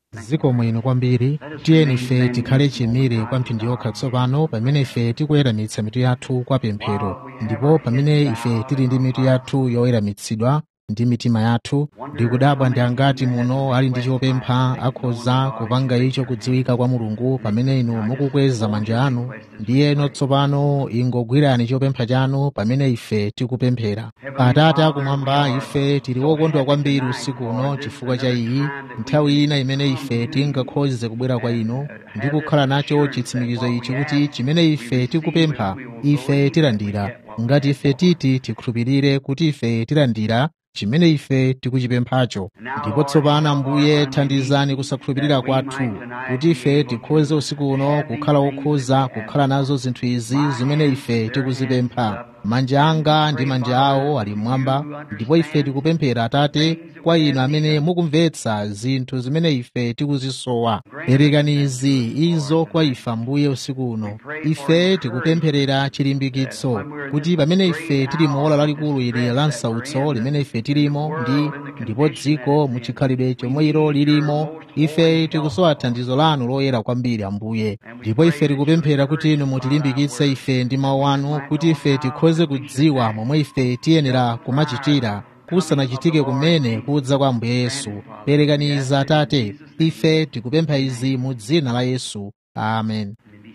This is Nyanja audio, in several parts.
ziko mwino kwambiri tiyeni ife tikhale chimire kwa mphindi yokha tsopano pamene ife tikuweramitsa mitu yathu kwa pemphero ndipo pamene ife tili ndi mitu yathu yoweramitsidwa ndi mitima yathu ndikudabwa ndi angati muno ali ndi chopempha akhoza kupanga icho kudziwika kwa mulungu pamene inu mukukweza manja anu ndiyeno tsopano ingogwirani chopempha chanu pamene ife tikupemphera atate akumwamba ife tili wokondwa kwambiri usiku uno chifukwa cha iyi nthawi ina imene ife tingakhoze kubwera kwa inu ndi kukhala nacho chitsimikizo ichi kuti chimene ife tikupempha ife tilandira ngati ife titi tikhulupirire kuti ife tilandira chimene ife tikuchipemphacho ndipo tsopano ambuye thandizani kusakhulupirira kwathu kuti ife tikhoze usiku uno kukhala okhoza kukhala nazo zinthu izi zimene ife tikuzipempha manja anga ndi manja awo ali mmwamba ndipo ife tikupemphera atate kwa inu amene mukumvetsa zinthu zimene ife tikuzisowa perekani izi izo kwa ife ambuye usiku uno ife tikupempherera chilimbikitso kuti pamene ife tili mu ola lalikulu ili la msautso limene ife tilimo ndi ndipo dziko muchikhalidwe chomwe ilo lilimo ife tikusowa thandizo lanu loyera kwambiri ambuye ndipo ife tikupemphera kuti inu mutilimbikitse ife ndi mawu anu kuti ife tikhoze kudziwa momwe ife tiyenera kumachitira kusanachitike kumene kudza kwa ambuye yesu perekaniza atate ife tikupempha izi mu dzina la yesu amen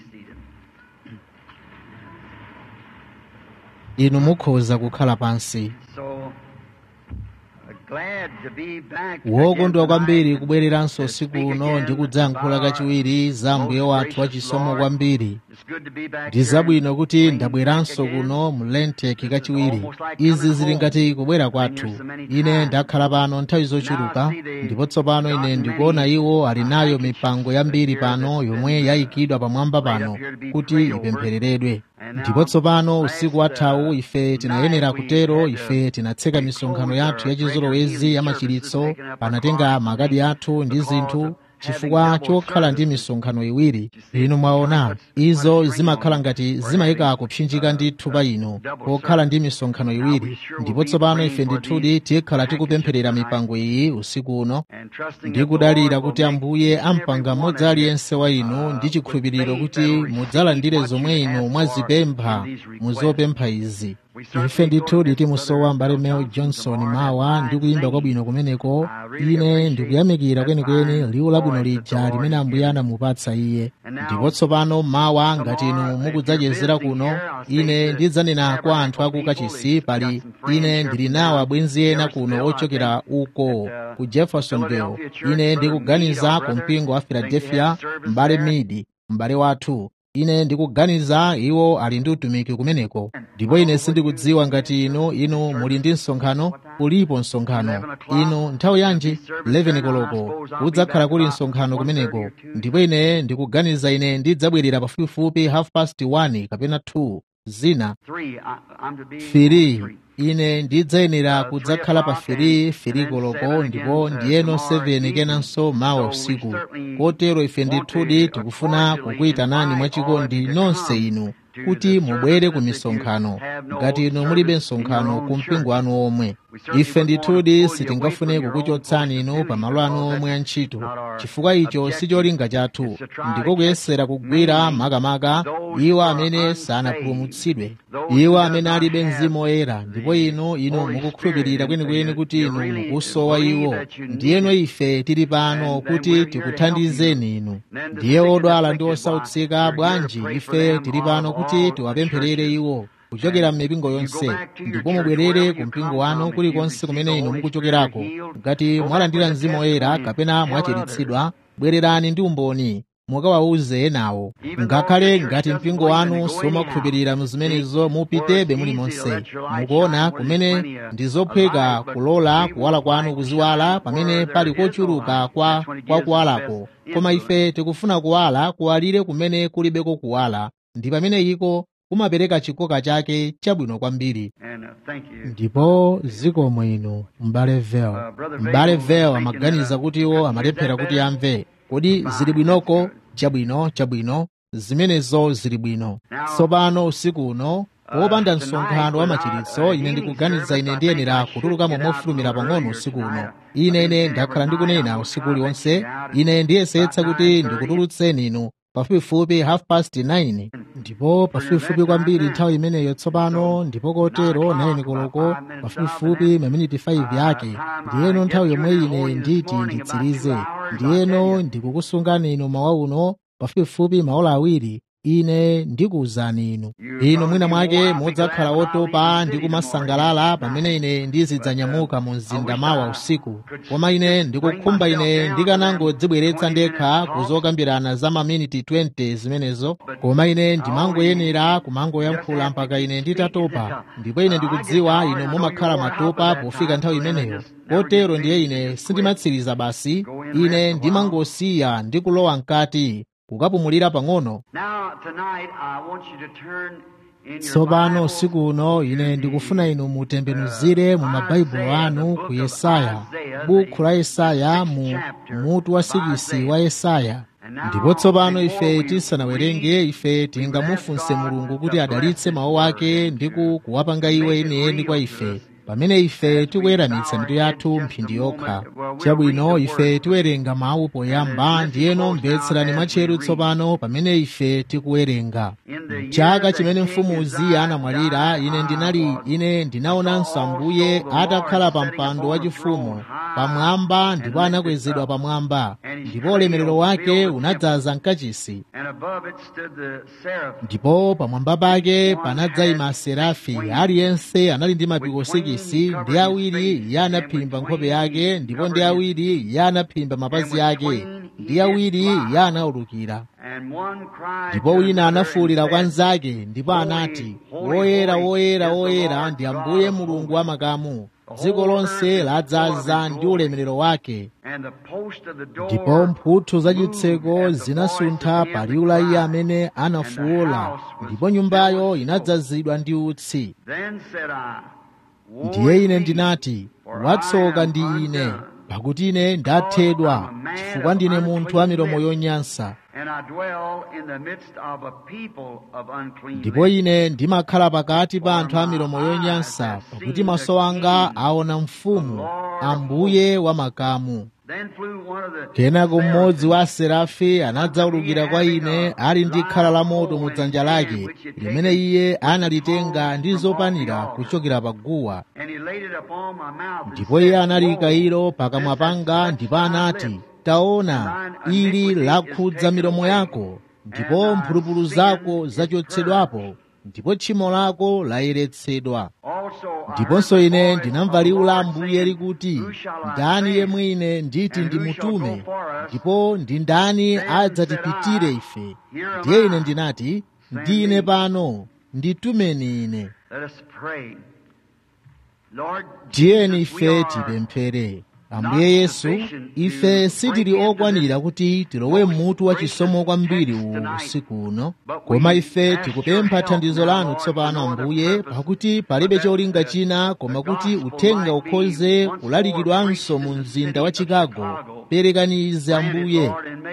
inu mukhoza kukhala pansi wokondwa kwambiri kubwereranso usiku uno ndi kudzayankhula kachiwiri za mbuye wathu wachisomo kwambiri ndi zabwino kuti ndabweranso kuno mu lenteki kachiwiri izi zili ngati kubwera kwathu ine ndakhala pano nthawi zochuluka ndipo tsopano ine ndikuona iwo ali nayo mipango yambiri pano yomwe yayikidwa pamwamba pano kuti ipemphereredwe ndipo tsopano usiku wathawu ife tinayenera kutero ife tinatseka misonkhano yathu yachizolowezi yamachiritso panatenga makadi athu ndi zinthu chifukwa chokhala ndi misonkhano iwiri inu mwaona izo zimakhala ngati zimayika kupsinjika ndithu pa inu pokhala ndi misonkhano iwiri ndipo tsopano ife ndithudi tikhala tikupempherera mipango iyi usiku uno ndi kudalira kuti ambuye ampanga mmodzi aliyense wa inu ndi chikhulupiriro kuti mudzalandire zomwe inu mwazipempha muzopempha izi ife ndithudi timusowa mbale mel johnson mawa ndi kuyimba kwabwino kumeneko ine ndikuyamikira kwenikweni liwu labwino lija limene ambuye anamupatsa iye ndipo tsopano mawa ngati inu mukudzachezera kuno ine ndidzanena kwa anthu aku kachisi pali ine ndili nawo abwenzi ena kuno ochokera uko ku jeffersonville ine ndikuganiza ku mpingo wa philadelphia m'bale midi m'bale wathu ine ndikuganiza iwo ali ndi utumiki kumeneko ndipo ine sindikudziwa ngati inu inu muli ndi msonkhano ulipo msonkhano inu nthawi yanji 11 koloko kudzakhala kuli msonkhano kumeneko ndipo ine ndikuganiza ine ndidzabwerera pafupifupi half past 1 kapena 2 zina firi ine ndidzayenera kudzakhala pa firi firi koloko ndipo ndiyeno 7 kenanso mawa usiku kotero ife ndithudi tikufuna kukuyitanani mwachikondi nonse inu kuti mubwere ku misonkhano ngati inu mulibe msonkhano ku mpingo wanu omwe ife ndithudi sitingafune kukuchotsani inu pa malo anu omwe a ntchito chifukwa icho si cholinga chathu ndiko kuyesera kugwira makamaka iwo amene sanapulumutsidwe iwo amene alibe mzimu woyera ndipo inu inu mukukhulupirira kwenikweni kuti inu mukusowa iwo ndiyeno ife tili pano kuti tikuthandizeni inu ndiye odwala ndi osautsika bwanji ife tili pano kuti tiwapempherere iwo kuchokera m'mipingo yonse ndipo mubwerere ku mpingo wanu kulikonse kumene inu mukuchokerako ngati mwalandira mzimu woyera kapena mwachiritsidwa bwererani ndi umboni mukawawuze enawo ngakhale ngati mpingo wanu somakhulupirira muzimenezo mupitebe mulimonse mukuona kumene ndi zophweka kulola kuwala kwanu kuziwala pamene pali kochuluka kwa, kwa kuwalako koma ife tikufuna kuwala kuwalire kumene kulibeko kuwala ndi pamene iko kumapereka chikoka chake chabwino kwambiri ndipo zikomo inu m'bale vel m'bale vel amaganiza kuti iwo amalephera kuti amve kodi zili bwinoko chabwino chabwino zimenezo zili bwino tsopano usiku uno popanda msonkhano wa machiritso ine ndikuganiza ine ndiyenera kutulukamo mofulumira pang'ono usiku uno ine ine ndakhala ndikunena usiku uliwonse ine ndiyesetsa kuti ndikutulutseni inu pafupifupi half past 9 ndipo pafupifupi kwambiri nthawi imeneyo tsopano ndipo kotero 9 koloko pafupifupi maminiti 5 yake ndiyeno nthawi yomwe ine nditi nditsirize ndiyeno ndikukusungani inu mawa uno pafupifupi maola awiri ine ndikuwuzani inu inu mwina mwake mudzakhala otopa ndi kumasangalala pamene ine ndizidzanyamuka mu mzinda mawa usiku koma ine ndikukhumba ine ndikanangodzibweretsa ndekha kuzokambirana za maminiti 20 zimenezo koma ine ndimangoyenera kumangoyankhula mpaka ine nditatopa ndipo ine ndikudziwa inu mumakhala matopa pofika nthawi imeneyo kotero ndiye ine sindimatsiriza basi ine ndimangosiya ndi kulowa mkati kukapumulira pang'ono tsopano usiku uno ine ndikufuna inu mutembenuzire mu mabaibulo anu ku yesaya bukhu la yesaya mu mutu wa sikisi wa yesaya ndipo tsopano ife tisanawerenge ife tingamufunse mulungu kuti adalitse mawu ake ndi kuwapanga iwo enieni kwa ife pamene ife tikuweramitsa mitu yathu mphindi yokha chabwino ife tiwerenga mawu poyamba ndiyeno mvetserani mwatcheru tsopano pamene ife tikuwerenga mchaka chimene mfumu uziya anamwalira ine ndinali ine ndinaonanso ambuye atakhala pa mpando wachifumu pamwamba ndipo anakwezedwa pamwamba ndipo ulemerero wake unadzaza mkachisi ndipo pamwamba pake panadzayima aserafi aliyense anali ndi mapiko 6 ndi awiri iye anaphimba nkhope yake ndipo ndi awiri iye anaphimba mapazi ake ndi awiri iye anaulukira ndipo wina anafuwulira kwa nzake ndipo anati woyera woyera woyera ndi ambuye mulungu wa makamu dziko lonse ladzaza ndi ulemerero wake ndipo mphuthu zachitseko zinasuntha pa liwu la iye amene anafuwula ndipo nyumbayo inadzazidwa ndi utsi ndiye ine ndinati watsoka ndi ine pakuti ine ndathedwa chifukwa ndine munthu wa milomo yonyansa ndipo ine ndimakhala pakati pa anthu a milomo yonyansa pakuti maso anga aona mfumu ambuye wa makamu kenako mmodzi wa aserafi anadzaulukira kwa ine ali ndi khala la moto mu dzanja lake limene iye analitenga ndi zopanira kuchokera pa guwa ndipo iye analiyika ilo pakamwa panga ndipo anati taona ili lakhudza milomo yako ndipo mphulupulu zako zachotsedwapo ndipo tchimo lako layeretsedwa ndiponso ine ndinamva liwu la ambuye likuti ndani yemwe ine nditi ndimutume ndipo ndi ndani adzatipitire ife ndiye ine ndinati ndine pano nditumeni ine tiyeni ife tipemphere ambuye yesu ife sitili okwanira kuti tilowe mmutu wa chisomo kwambiri uwu usiku uno koma ife tikupempha thandizo lanu tsopano ambuye pakuti palibe cholinga china koma kuti uthenga ukhoze kulalikidwanso mu mzinda wa chicago perekani izi ambuye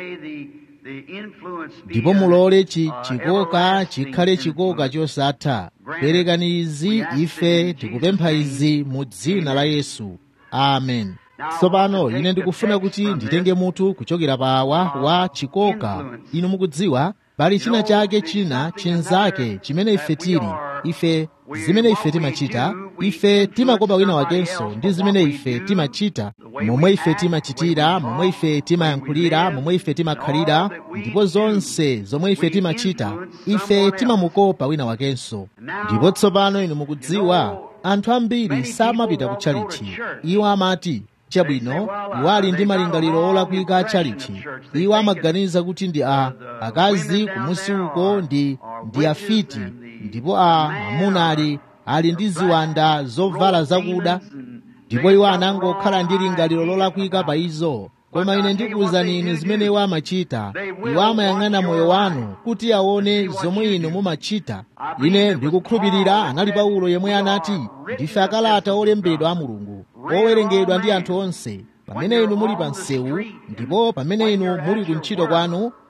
ndipo mulole chi chikoka chikhale chikoka chosatha perekani izi ife tikupempha izi mu dzina la yesu amen tsopano ine ndikufuna kuti nditenge mutu kuchokera pawa wa chikoka inu mukudziwa pali china chake china chinzake chimene ife tili ife zimene ife timachita ife timakopa wina wakenso ndi zimene ife timachita momwe ife timachitira momwe ife timayankhulira momwe ife timakhalira ndipo zonse zomwe ife timachita ife timamukopa wina wakenso ndipo tsopano inu mukudziwa anthu ambiri samapita ku tchalichi iwo amati chabwino iwo ali ndi malingaliro olakwika a tchalichi iwo amaganiza kuti ndi a akazi kumusi uko ndi ndi afiti ndipo a amuna ali ali ndi ziwanda zovala zakuda ndipo iwo anangokhala ndi lingaliro lolakwika pa izo koma ine ndikuwuzani inu zimene iwo amachita iwo amayang'ana moyo wanu kuti aone zomwe inu mumachita ine ndikukhulupirira anali paulo yemwe anati ndife akalata olembedwa a mulungu owerengedwa ndi anthu onse pamene inu muli pa msewu ndipo pamene inu muli ku ntchito kwanu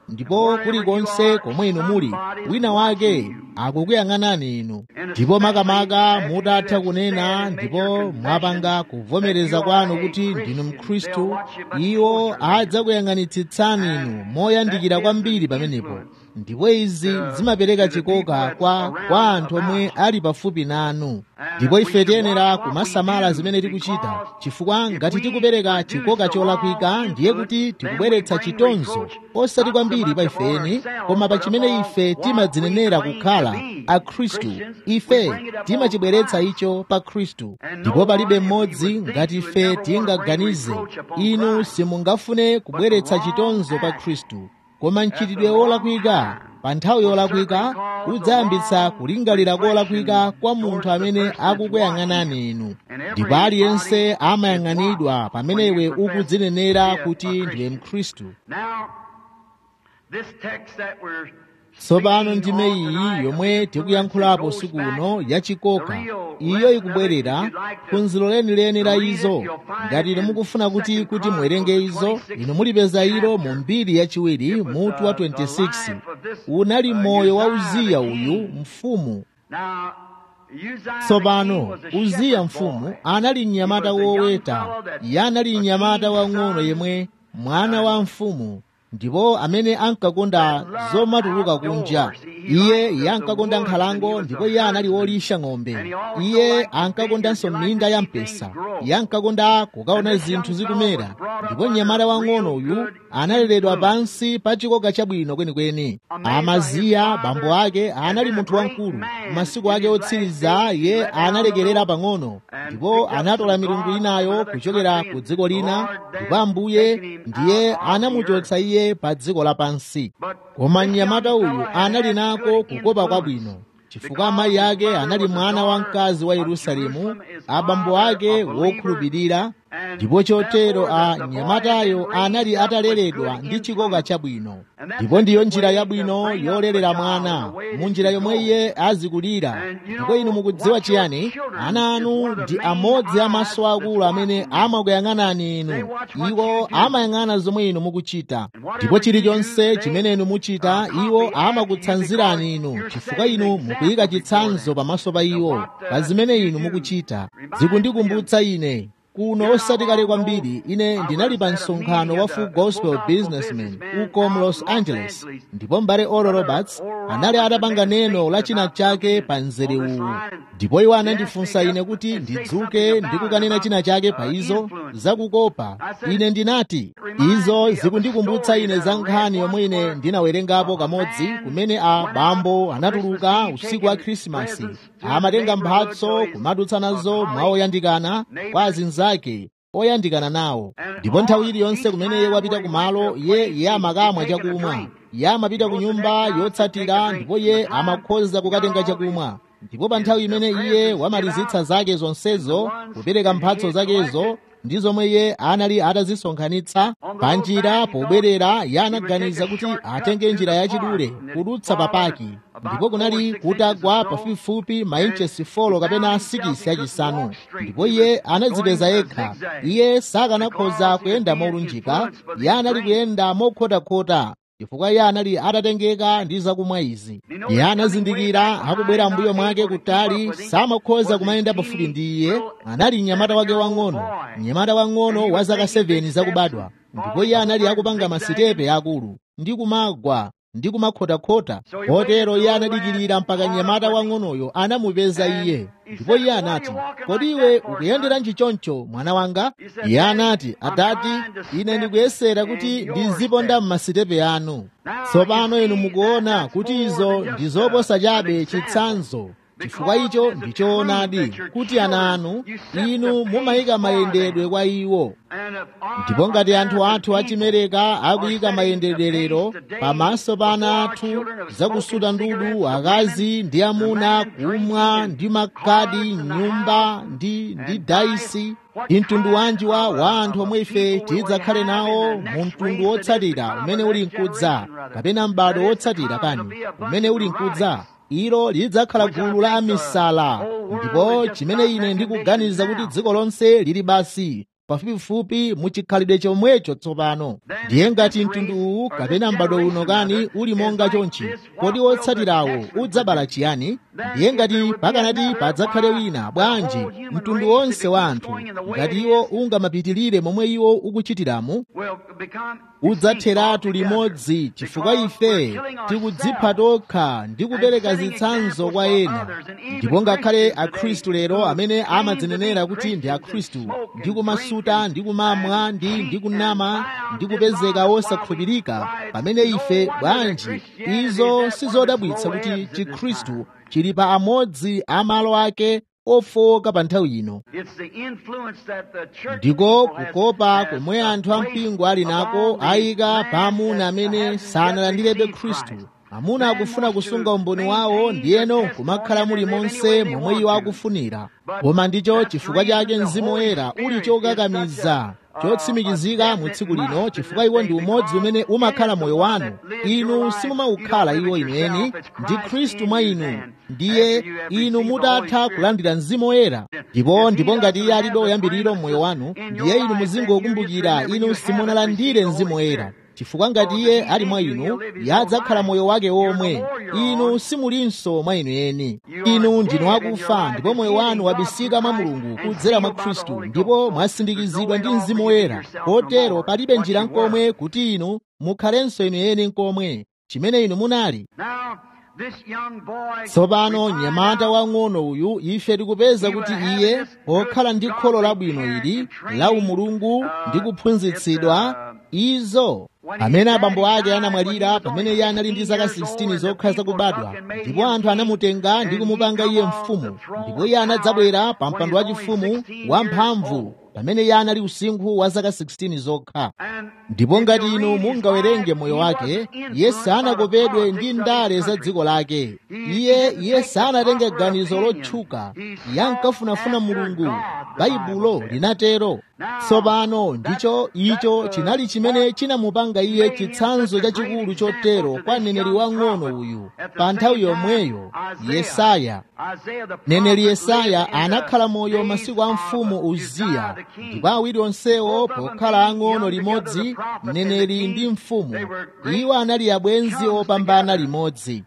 ndipo kulikonse komwe inu muli wina wake akukuyang'anani inu ndipo makamaka mutatha kunena ndipo mwapanga kuvomereza kwanu kuti ndinu mkhristu iwo adzakuyang'anitsitsani inu moyandikira kwambiri pamenepo ndipo izi zimapereka chikoka kwa, kwa anthu omwe ali pafupi nanu ndipo ife tiyenera kumasamala zimene tikuchita chifukwa ngati tikupereka chikoka cholakwika ndiye kuti tikubweretsa chitonzo osati kwambiri pa ifeni koma pa chimene ife timadzinenera kukhala akhristu ife timachibweretsa icho pa khristu ndipo palibe mmodzi ngati ife tingaganize inu simungafune kubweretsa chitonzo pa khristu koma mchitidwe wolakwika pa nthawi yolakwika udzayambitsa kulingalira kolakwika kwa munthu amene akukuyang'anani inu ndipo aliyense amayang'anidwa pamene iwe ukudzinenera kuti ndiwe mkhristu tsopano ndime iyi yomwe tikuyankhulapo usiku uno yachikoka iyo ikubwerera phunziro lenileni la izo ngati inu mukufuna kuti kuti muwerenge izo inu mulipeza ilo mu mbiri yachiwiri mutu wa 26 unali moyo wa uziya uyu mfumu tsopano uziya mfumu anali mnyamata woweta iye anali mnyamata wang'ono yemwe mwana wa mfumu ndipo amene ankakonda zomatuluka kunja iye iye ankakonda nkhalango ndipo iye anali wolisha ng'ombe iye ankakondanso minda ya mpesa iye ankakonda kukaona zinthu zikumera ndipo mnyamata wang'ono uyu analeredwa pansi pa chikoka chabwino kwenikweni amaziya bambo ake anali munthu wamkulu masiku ake otsiriza iye analekerera pang'ono ndipo anatola milungu inayo kuchokera ku dziko lina ndipo ambuye ndiye anamuchotsa iye pa dziko lapansi koma mnyamata uyu anali nako kukopa kwabwino chifukwa amayi ake anali mwana wamkazi wa yerusalemu abambo ake wokhulupirira ndipo chotero a mnyamatayo anali ataleredwa ndi chikoka chabwino ndipo ndiyo njira yabwino yolerera mwana mu njira yomwe iye azikulira ndipo inu mukudziwa chiyani ana anu ndi amodzi amaso akulu amene amakuyang'anani inu iwo amayang'ana zomwe inu mukuchita ndipo chilichonse chimene inu muchita iwo amakutsanzirani inu chifukwa inu mukuyika chitsanzo pamaso pa iwo pa zimene inu mukuchita zikundikumbutsa ine kuno osati kale kwambiri ine ndinali pa msonkhano wa full gospel businessman uko mu los angeles ndipo mbale oral roberts anali atapanga neno la china chake pa mzere uwu ndipo iwo anandifunsa ine kuti ndidzuke ndi kukanena china chake pa izo zakukopa ine ndinati izo zikundikumbutsa ine za nkhani yomwe ine ndinawerengapo kamodzi kumene a bambo anatuluka usiku wa khrisimasi amatenga mphatso kumadutsa nazo mwawoyandikana kwa azinzake oyandikana nawo ndipo nthawi iliyonse kumene iye wapita kumalo iye iye amakamwa chakumwa iye amapita ku nyumba yotsatira ndipo iye amakhoza kukatenga chakumwa ndipo pa nthawi imene iye wamalizitsa zake zonsezo kupereka mphatso zakezo ndi zomwe iye anali atazisonkhanitsa pa njira pobwerera iye anaganiza kuti atenge njira yachidule kudutsa papaki ndipo kunali kutagwa pafupifupi mainchesi 4 kapena 6 yachisanu ndipo iye anadzipeza yekha iye sakanakhoza kuyenda molunjika iye anali kuyenda mokhotakhota chifukwa iye anali atatengeka ndi zakumwa izi iye anazindikira akubwera mbuyo mwake kutali samakhoza kumayenda pafupi ndi iye anali mnyamata wake wang'ono mnyamata wang'ono wa zaka 7 zakubadwa ndipo iye anali akupanga masitepe akulu ndi kumagwa ndi kumakhotakhota kotero iye anadikirira mpaka mnyamata wang'onoyo anamupeza iye ndipo iye anati kodi iwe ukuyenderanji choncho mwana wanga iye anati atati ine ndikuyesera kuti ndiziponda m'masitepe anu tsopano inu mukuona kuti izo ndi zoposa chabe chitsanzo chifukwa icho ndichoonadi kuti ana anu inu mumayika mayendedwe kwa iwo ndipo ngati anthu athu achimereka akuyika mayendedwerero pamaso pa ana athu zakusuta ndudu akazi ndi amuna kumwa ndi makadi nyumba ndi ndi daisi ndi mtundu wanji wa, wa anthu omwe ife tidzakhale nawo mu mtundu wotsatira umene uli mkudza kapena m'bado wotsatira kani umene uli mkudza ilo lidzakhala gulu la amisala ndipo chimene ine ndikuganiza kuti dziko lonse lili basi pafupifupi muchikhalidwe chomwecho tsopano ndiye ngati mtundu uwu kapena m'bado uno kani uli monga chonchi kodi wotsatirawo udzabala chiyani ndiye ngati pakanati padzakhale wina bwanji mtundu wonse wa anthu ngati iwo ungamapitirire momwe iwo ukuchitiramu udzatheratu limodzi chifukwa ife tikudzipha tokha ndi kupereka zitsanzo kwa ena ndipo ngakhale akhristu lero amene amadzinenera kuti ndi akhristu ndi kumasuta ndi kumamwa ndi ndi kunama ndi kupezeka wosakhulupirika pamene ife bwanji izo sizodabwitsa kuti chikhristu chili pa amodzi a malo ake ofowoka pa nthawi ino ndiko kukopa komwe anthu ampingo ali nako ayika pa amuna amene sanalandirebe khristu amuna akufuna kusunga umboni wawo ndiyeno kumakhala muli monse momwe iwo akufunira koma ndicho chifukwa chake mzimu woyera uli chokakamiza chotsimikizika mu tsiku lino chifukwa iwo ndi umodzi umene umakhala moyo wanu inu simumaukhala iwo inueni ndi khristu mwa inu ndiye inu mutatha kulandira mzimu woyera ndipo ndipo ngati iye alibe uyambiriro mmoyo wanu ndiye inu muzingokumbukira inu simunalandire mzimu woyera chifukwa ngati iye ali mwa inu yadzakhala moyo wake womwe inu simulinso mwa inu eni inu ndinu akufa ndipo moyo wanu wabisika mwa mulungu kudzera mwa khristu ndipo mwasindikizidwa ndi mzimu woyera kotero palibe njira nkomwe kuti inu mukhalenso inu eni nkomwe chimene inu munali tsopano mnyamata wang'ono uyu ife tikupeza kuti iye pokhala ndi kholo labwino ili la umulungu ndi kuphunzitsidwa izo pamene abambo ake anamwalira pamene iye anali ndi zaka 16 zokhala zakubadwa ndipo anthu anamutenga ndi kumupanga iye mfumu ndipo iye anadzabwera pa mpando wachifumu wamphamvu pamene iye anali usinkhu wa zaka 16 zokha ndipo ngati inu mungawerenge moyo wake iye sanakopedwe ndi ndale za dziko lake iye iye sanatenge ganizo lotchuka iye ankafunafuna mulungu baibulo linatero tsopano ndicho icho chinali chimene chinamupanga iye chitsanzo chachikulu chotero kwa mneneri wang'ono uyu pa nthawi yomweyo yesaya mneneri yesaya anakhala moyo masiku a mfumu uziya ndipo awiri onsewo pokhala ang'ono limodzi mneneri ndi mfumu iwo anali abwenzi opambana limodzi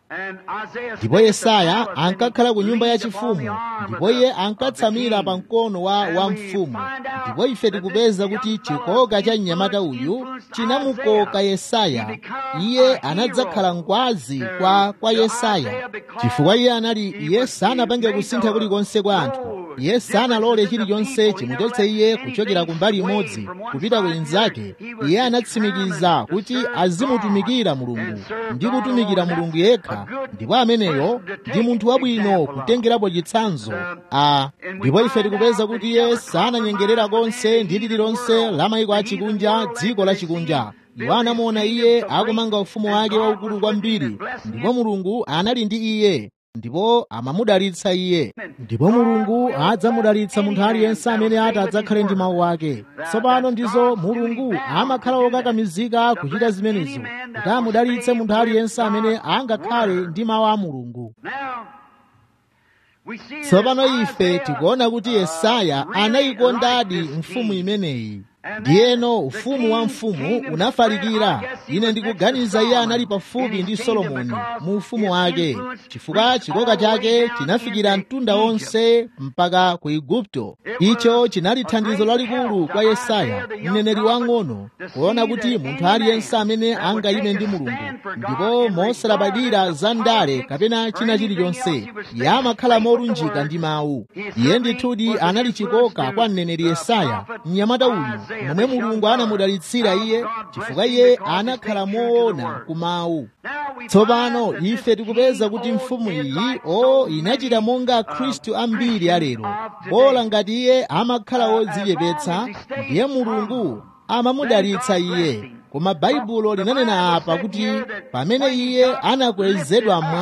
ndipo yesaya ankakhala ku nyumba yachifumu ndipo iye ankatsamira pa mkono wa wa mfumu ndipo ife tikupeza kuti chikoka cha mnyamata uyu chinamukoka yesaya iye anadzakhala ngwazi kwa kwa yesaya chifukwa iye anali iye sanapange kusintha kulikonse kwa anthu iye sanalole chilichonse chimuchotse iye kuchokera kumbali imodzi kupita ku inzake iye anatsimikiza kuti azimutumikira mulungu ndi kutumikira mulungu yekha ndipo ameneyo ndi munthu wabwino kutengerapo chitsanzo a ndipo ife tikupeza kuti iye sananyengerera konse ndi lililonse la mayiko achikunja dziko la chikunja iwo anamuona iye akumanga ufumu wake waukulu kwambiri ndipo mulungu anali ndi iye ndipo amamudalitsa iye ndipo mulungu adzamudalitsa munthu aliyense amene ati adzakhale ndi mawu ake tsopano ndizo mulungu amakhala okakamizika kuchita zimenezo kuti amudalitse munthu aliyense amene angakhale ndi mawu a mulungu tsopano ife tikuona kuti yesaya anayikondadi mfumu imeneyi ndiyeno ufumu wa mfumu unafalikira ine ndikuganiza iye anali pafupi ndi solomoni mu ufumu wake chifukwa chikoka chake chinafikira mtunda wonse mpaka ku igupto icho chinali thandizo lalikulu kwa yesaya mneneri wang'ono kuona kuti munthu aliyense amene angayime ndi mulungu ndipo mosalabadira za ndale kapena china chilichonse iye amakhala molunjika ndi mawu iye ndithudi anali chikoka kwa mneneri yesaya mnyamata uyu momwe mulungu anamudalitsira iye chifukwa iye anakhala moona ku mawu tsopano ife tikupeza kuti mfumu iyi o inachita monga khristu ambiri alero bola ngati iye amakhala wodzichepetsa ndiye mulungu amamudalitsa iye koma baibulo linanena apa kuti pamene iye anakwezedwa mmwamba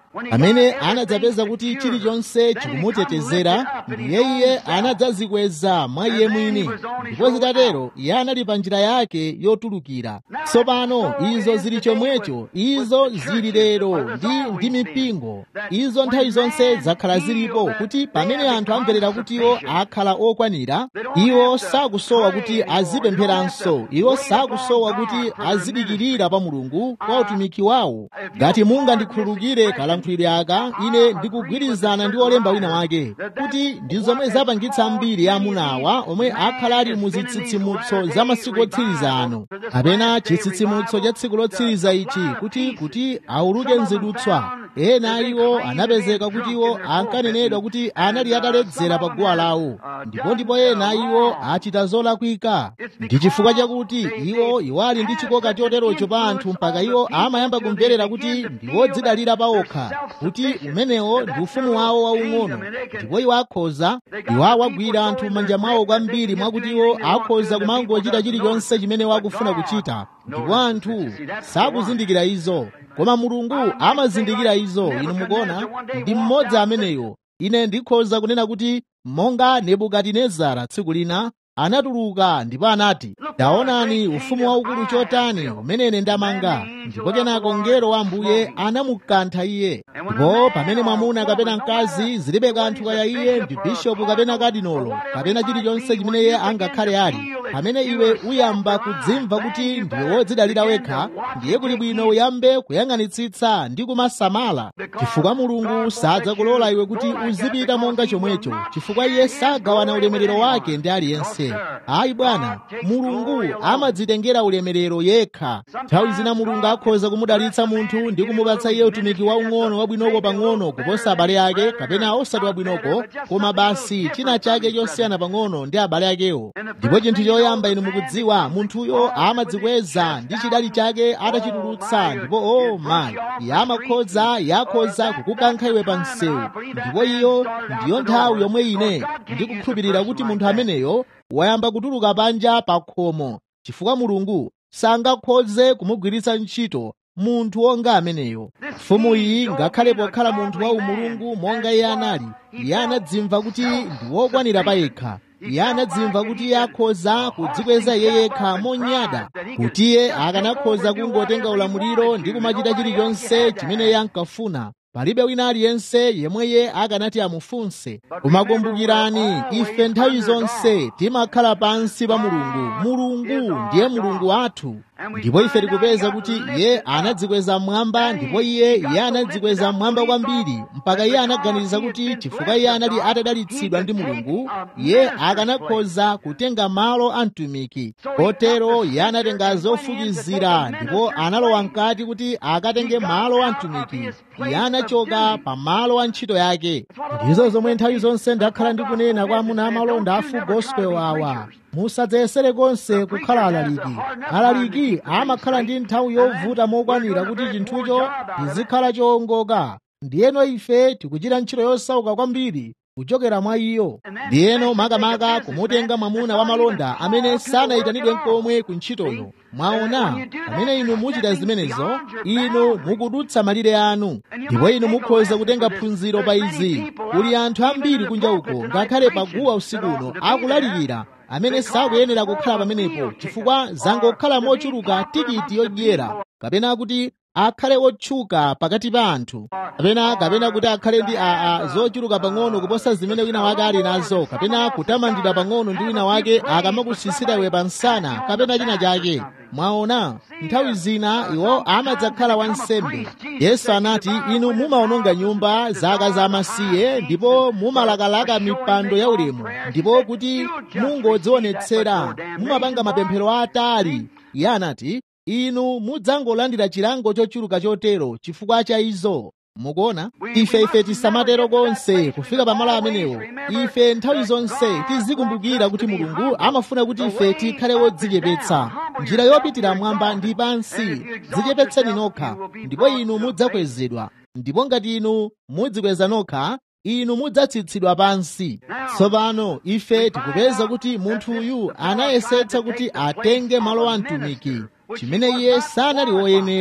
amene anadzapeza kuti chilichonse chikumutetezera ndiye iye anadzazikweza mwa iye mwini ndipo zitatero iye anali pa njira yake yotulukira tsopano izo zili chomwecho izo zili lero ndi ndi mipingo izo nthawi zonse zakhala zilipo kuti pamene anthu amverera kuti iwo akhala okwanira iwo sakusowa kuti azipempheranso iwo sakusowa kuti azidikirira pa mulungu kwa utumiki wawo ngati mungandikhululukire kalankhulidwe aka ine ndikugwirizana ndi olemba wina wake kuti ndi zomwe zapangitsa mbiri ya amunawa omwe akhala ali mu zitsitsimutso za masiku otsiriza ano kapena chitsitsimutso cha tsiku lotsiriza ichi kuti kuti auluke mzidutswa ena iwo anapezeka kuti iwo ankanenedwa kuti anali ataledzera pa guwa lawo ndipo ndipo ena iwo achita zolakwika ndi chifukwa chakuti iwo iwali ndi chikoka choterocho pa anthu mpaka iwo amayamba kumverera kuti ndi wodzidalira pa okha kuti umenewo ndi ufumu wawo waung'ono ndipo iwo akhoza iwo awagwira anthu m'manja mwawo kwambiri mwakuti iwo akhoza kumangochita chilichonse chimene wakufuna kuchita ndipo anthu sakuzindikira izo koma mulungu amazindikira izo inu mukuona ndi mmodzi ameneyo ine ndikhoza kunena kuti monga nebukadinezara tsiku lina anatuluka ndipo anati taonani ufumu waukulu chotani umene ine ndamanga ndipo kenako mngelo wa ambuye anamukantha iye ndipo pamene mwamuna kapena mkazi zilibe kanthu kaya iye ndi bishopu kapena kadinolo kapena chilichonse chimene iye angakhale ali pamene iwe uyamba kudzimva kuti ndiwe wodzidalira wekha ndiye kuli bwino uyambe kuyang'anitsitsa ndi kumasamala chifukwa mulungu sadzakulola iwe kuti uzipita monga chomwecho chifukwa iye sagawana ulemerero wake ndi aliyense ayi bwana mulungu amadzitengera ulemerero yekha nthawi zina mulungu akhoza kumudalitsa munthu ndi kumupatsa iye utumiki waung'ono wabwinoko pang'ono kuposa abale ake kapena osati wabwinoko koma basi china chake chosiyana pang'ono ndi abale akewo ndipo chinthu choyamba inu mukudziwa munthuyo amadzikweza ndi chidali chake atachitulutsa ndipo o mayi iye amakhoza yakhoza kukukankha iwe pa msewu ndipo iyo ndiyo nthawi yomwe ine ndikukhulupirira kuti munthu ameneyo wayamba kutuluka panja pa khomo chifukwa mulungu sangakhoze kumugwiritsa ntchito munthu wonga ameneyo mfumu iyi ngakhale pokhala munthu wa umulungu monga iye anali iye anadzimva kuti ndi wokwanira pa yekha iye anadzimva kuti iye akhoza kudzikweza iye yekha monyada kuti iye akanakhoza kungotenga ulamuliro ndi kumachita chilichonse chimene iye ankafuna palibe wina aliyense yemwe iye akanati amufunse kumakumbukirani ife nthawi zonse timakhala pansi pa mulungu mulungu ndiye mulungu wathu ndipo ife tikupeza kuti iye anadzikweza mmwamba ndipo iye iye anadzikweza mmwamba kwambiri mpaka iye anaganiza kuti chifukwa iye anali atadalitsidwa ndi mulungu iye akanakhoza kutenga malo a mtumiki kotero iye anatenga zofukizira ndipo analowa mkati kuti akatenge malo a mtumiki iye anachoka pa malo a ntchito yake ndizo zomwe nthawi zonse ndakhala ndikunena kwa amuna amalonda a full gospel awa musadzayesere konse kukhala alaliki alaliki amakhala ndi nthawi yovuta mokwanira kuti chinthucho chizikhala chowongoka ndiyeno ife tikuchita ntchito yosauka kwambiri kuchokera mwa iyo ndiyeno makamaka kumutenga mwamuna wa malonda amene sanayitanidwe nkomwe ku ntchitoyo mwaona pamene inu muchita zimenezo inu mukudutsa malire anu ndipo inu mukhoza kutenga phunziro pa izi kuli anthu ambiri kunja uko ngakhale paguwa usikuno akulalikira amene sakuyenera kukhala pamenepo chifukwa zangokhala mochuluka tikiti yodyera kapena kuti akhale otchuka pakati pa anthu kapena kapena kuti akhale ndi aa zochuluka pang'ono kuposa zimene wina wake ali nazo kapena kutamandidwa pang'ono ndi wina wake akamakusisira iwe pa msana kapena china chake mwaona nthawi zina iwo amadzakhala wansembe yesu anati inu mumaononga nyumba zaka za amasiye ndipo mumalakalaka mipando ya ulemu ndipo kuti mungodzionetsera mumapanga mapemphero atali iye anati inu mudzangolandira chilango chochuluka chotero chifukwa cha izo mukuona ife ife tisamatero konse kufika pamalo amenewo ife nthawi zonse tizikumbukira kuti mulungu amafuna kuti ife tikhale wodzichepetsa njira yopitira mwamba ndi pansi dzichepetseni nokha ndipo inu mudzakwezedwa ndipo ngati inu mudzikweza nokha inu mudzatsitsidwa pansi tsopano ife tikupeza kuti munthu uyu anayesetsa kuti atenge malo a mtumiki chimene iye sanali woyenera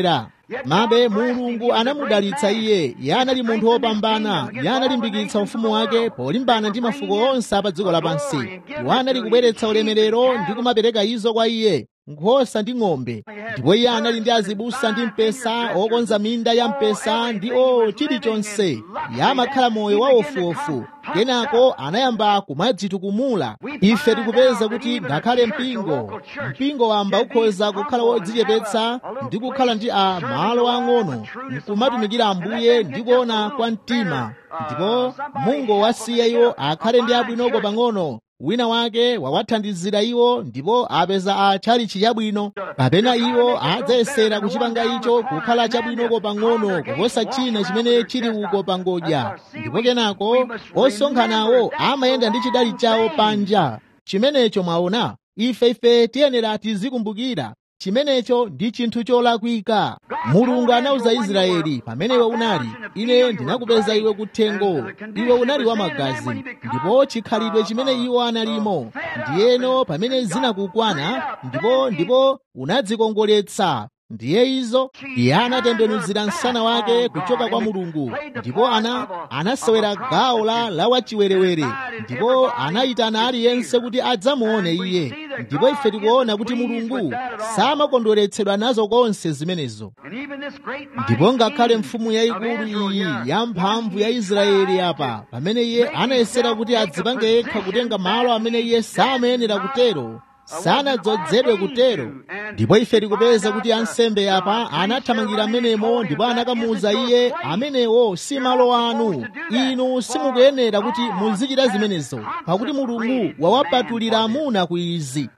mabe mulungu anamudalitsa iye iye anali munthu wopambana iye analimbikitsa ufumu wake polimbana ndi mafuko onse a pa dziko lapansi iwo anali kubweretsa ulemerero ndi kumapereka izo kwa iye nkhosa ndi ng'ombe ndipo iye anali ndi azibusa ndi mpesa okonza minda ya mpesa ndi o chilichonse iye amakhala moyo wa ofuofu kenako anayamba kumadzitukumula ife tikupeza kuti ngakhale mpingo mpingo wamba ukhoza kukhala wodzichepetsa ndi kukhala ndi a malo ang'ono nkumatumikira ambuye ndi kuona kwa mtima ndipo mungu wasiya iwo akhale ndi abwinoko pang'ono wina wake wawathandizira iwo ndipo apeza a chalichi chabwino kapena iwo adzayesera kuchipanga icho kukhala chabwinoko pang'ono kuposa china chimene chili uko pangodya ndipo kenako osonkhanawo amayenda ndi chidali chawo panja chimenecho mwaona ife ife tiyenera tizikumbukira chimenecho ndi chinthu cholakwika mulungu anawuza israeli pamene iwe unali ine ndinakupeza iwe kuthengo iwe unali wamagazi ndipo chikhalidwe chimene iwo analimo ndiyeno pamene zinakukwana ndipo ndipo unadzikongoletsa ndiye izo iye anatembenuzira msana wake kuchoka kwa mulungu ndipo ana anasewera gawo la lawachiwerewere ndipo anayitana aliyense kuti adzamuone iye ndipo ife tikuona kuti mulungu samakondweretsedwa nazo konse zimenezo ndipo ngakhale mfumu yayikulu iyi yamphamvu ya israeli apa pamene iye anayesera kuti adzipange yekha kutenga malo amene iye samayenera kutero sanadzozedwe kutero ndipo ife tikupeza kuti ansembe apa anathamangira amenemo ndipo anakamuwuza iye amenewo si malo anu inu simukuyenera kuti muzichita zimenezo pakuti mulungu wawapatulira amuna ku izi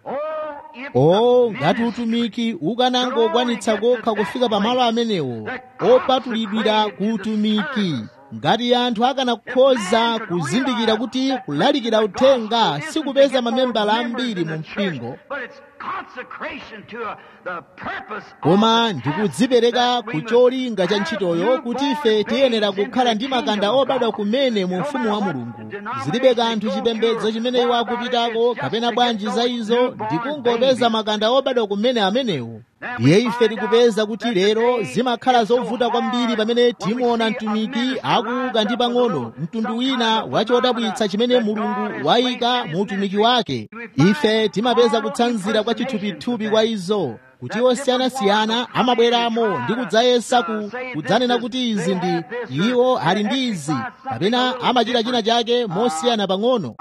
o ngati utumiki ukanangokwanitsa kokha kufika pamalo amenewo opatulidwira ku utumiki ngati anthu akanakhoza kuzindikira kuti kulalikira uthenga sikupeza mamembala ambiri mu mpingo koma ndikudzipereka ku cholinga cha ntchitoyo kuti ife tiyenera kukhala ndi makanda obadwa kumene mu ufumu wa mulungu zilibe kanthu chipembedzo chimene iwo akupitako kapena bwanji za izo ndikungopeza makanda obadwa kumene amenewo ndiye ife tikupeza kuti lero zimakhala zovuta kwambiri pamene timuona mtumiki akuuka ndi pang'ono mtundu wina wachodabwitsa chimene mulungu wayika mu utumiki wake ife timapeza kutsanzira kwa chithupithupi kwa izo kuti osiyanasiyana amabweramo ndi kudzayesa ku kudzanena kuti izi ndi iwo ali ndi izi kapena amachita china chake mosiyana pang'ono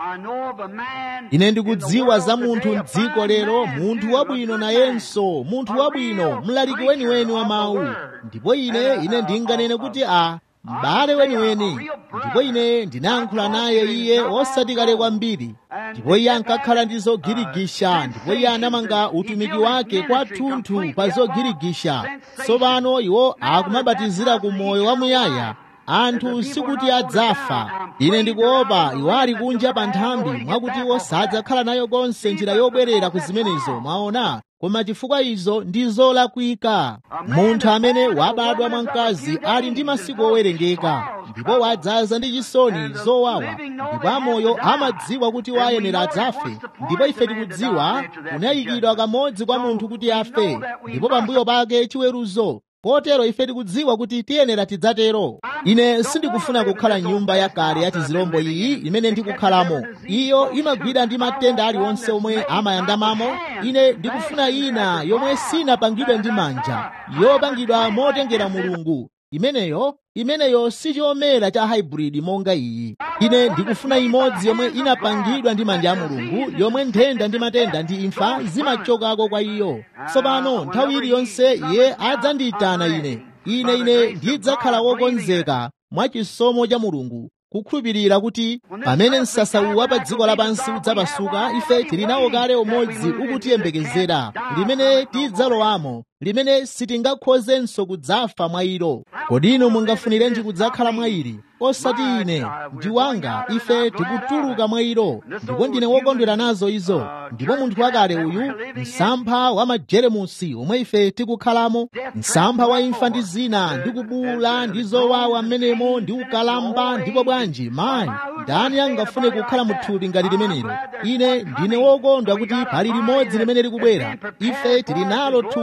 ine ndikudziwa za munthu mdziko lero munthu wabwino nayenso munthu wabwino mlaliki weniweni wa mawu ndipo ine ine ndinganene kuti a m'bale weniweni ndipo ine ndinayankhula naye iye osati kale kwambiri ndipo iye ankakhala ndi zogirigisha ndipo iye anamanga utumiki wake kwathunthu pa zogirigisha tsopano iwo akumabatizira ku moyo wamuyaya anthu sikuti adzafa ine ndikuopa iwo ali kunja pa nthambi mwakuti iwo sadzakhala nayo konse njira yobwerera ku zimenezo mwaona koma chifukwa izo ndi zolakwika munthu amene wabadwa mwa mkazi ali ndi masiku owerengeka ndipo wadzaza ndi chisoni zowawa ndipo amoyo amadziwa kuti wayenera adzafe ndipo ife tikudziwa kunayikidwa kamodzi kwa munthu kuti afe ndipo pambuyo pake chiweruzo kotero ife tikudziwa kuti tiyenera tidzatero ine sindikufuna kukhala nyumba yakale ya tizilombo iyi imene ndikukhalamo iyo imagwira ndi matenda aliwonse omwe amayandamamo ine ndikufuna ina yomwe sinapangidwe ndi manja yopangidwa motengera mulungu imeneyo imeneyo si chomera cha hybrid monga iyi ine ndikufuna imodzi yomwe inapangidwa ndi manja a mulungu yomwe nthenda ndi matenda ndi imfa zimachokako kwa iyo tsopano nthawi iliyonse iye adzandiyitana ine ine ine ndidzakhala wokonzeka mwa chisomo cha mulungu kukhulupirira kuti pamene msasawu wa pa dziko lapansi udzapasuka ife tili nawo kale umodzi ukutiyembekezera limene tidzalowamo limene sitingakhozenso kudzafa mwa ilo kodi inu mungafunirenji kudzakhala mwa ili osati ine ndi wanga ife tikutuluka mwa ilo ndipo ndine wokondwera nazo izo ndipo munthu wakale uyu msampha wa majeremusi omwe ife tikukhalamo msampha wa imfa ndi zina ndi kubuula ndi zowawa mmenemo ndi ukalamba ndipo bwanji mayi ndani angafune kukhala muthupi ngati limenelo ine ndine wokondwa kuti pali limodzi limene likubwera ife tili nalo thupi lomwe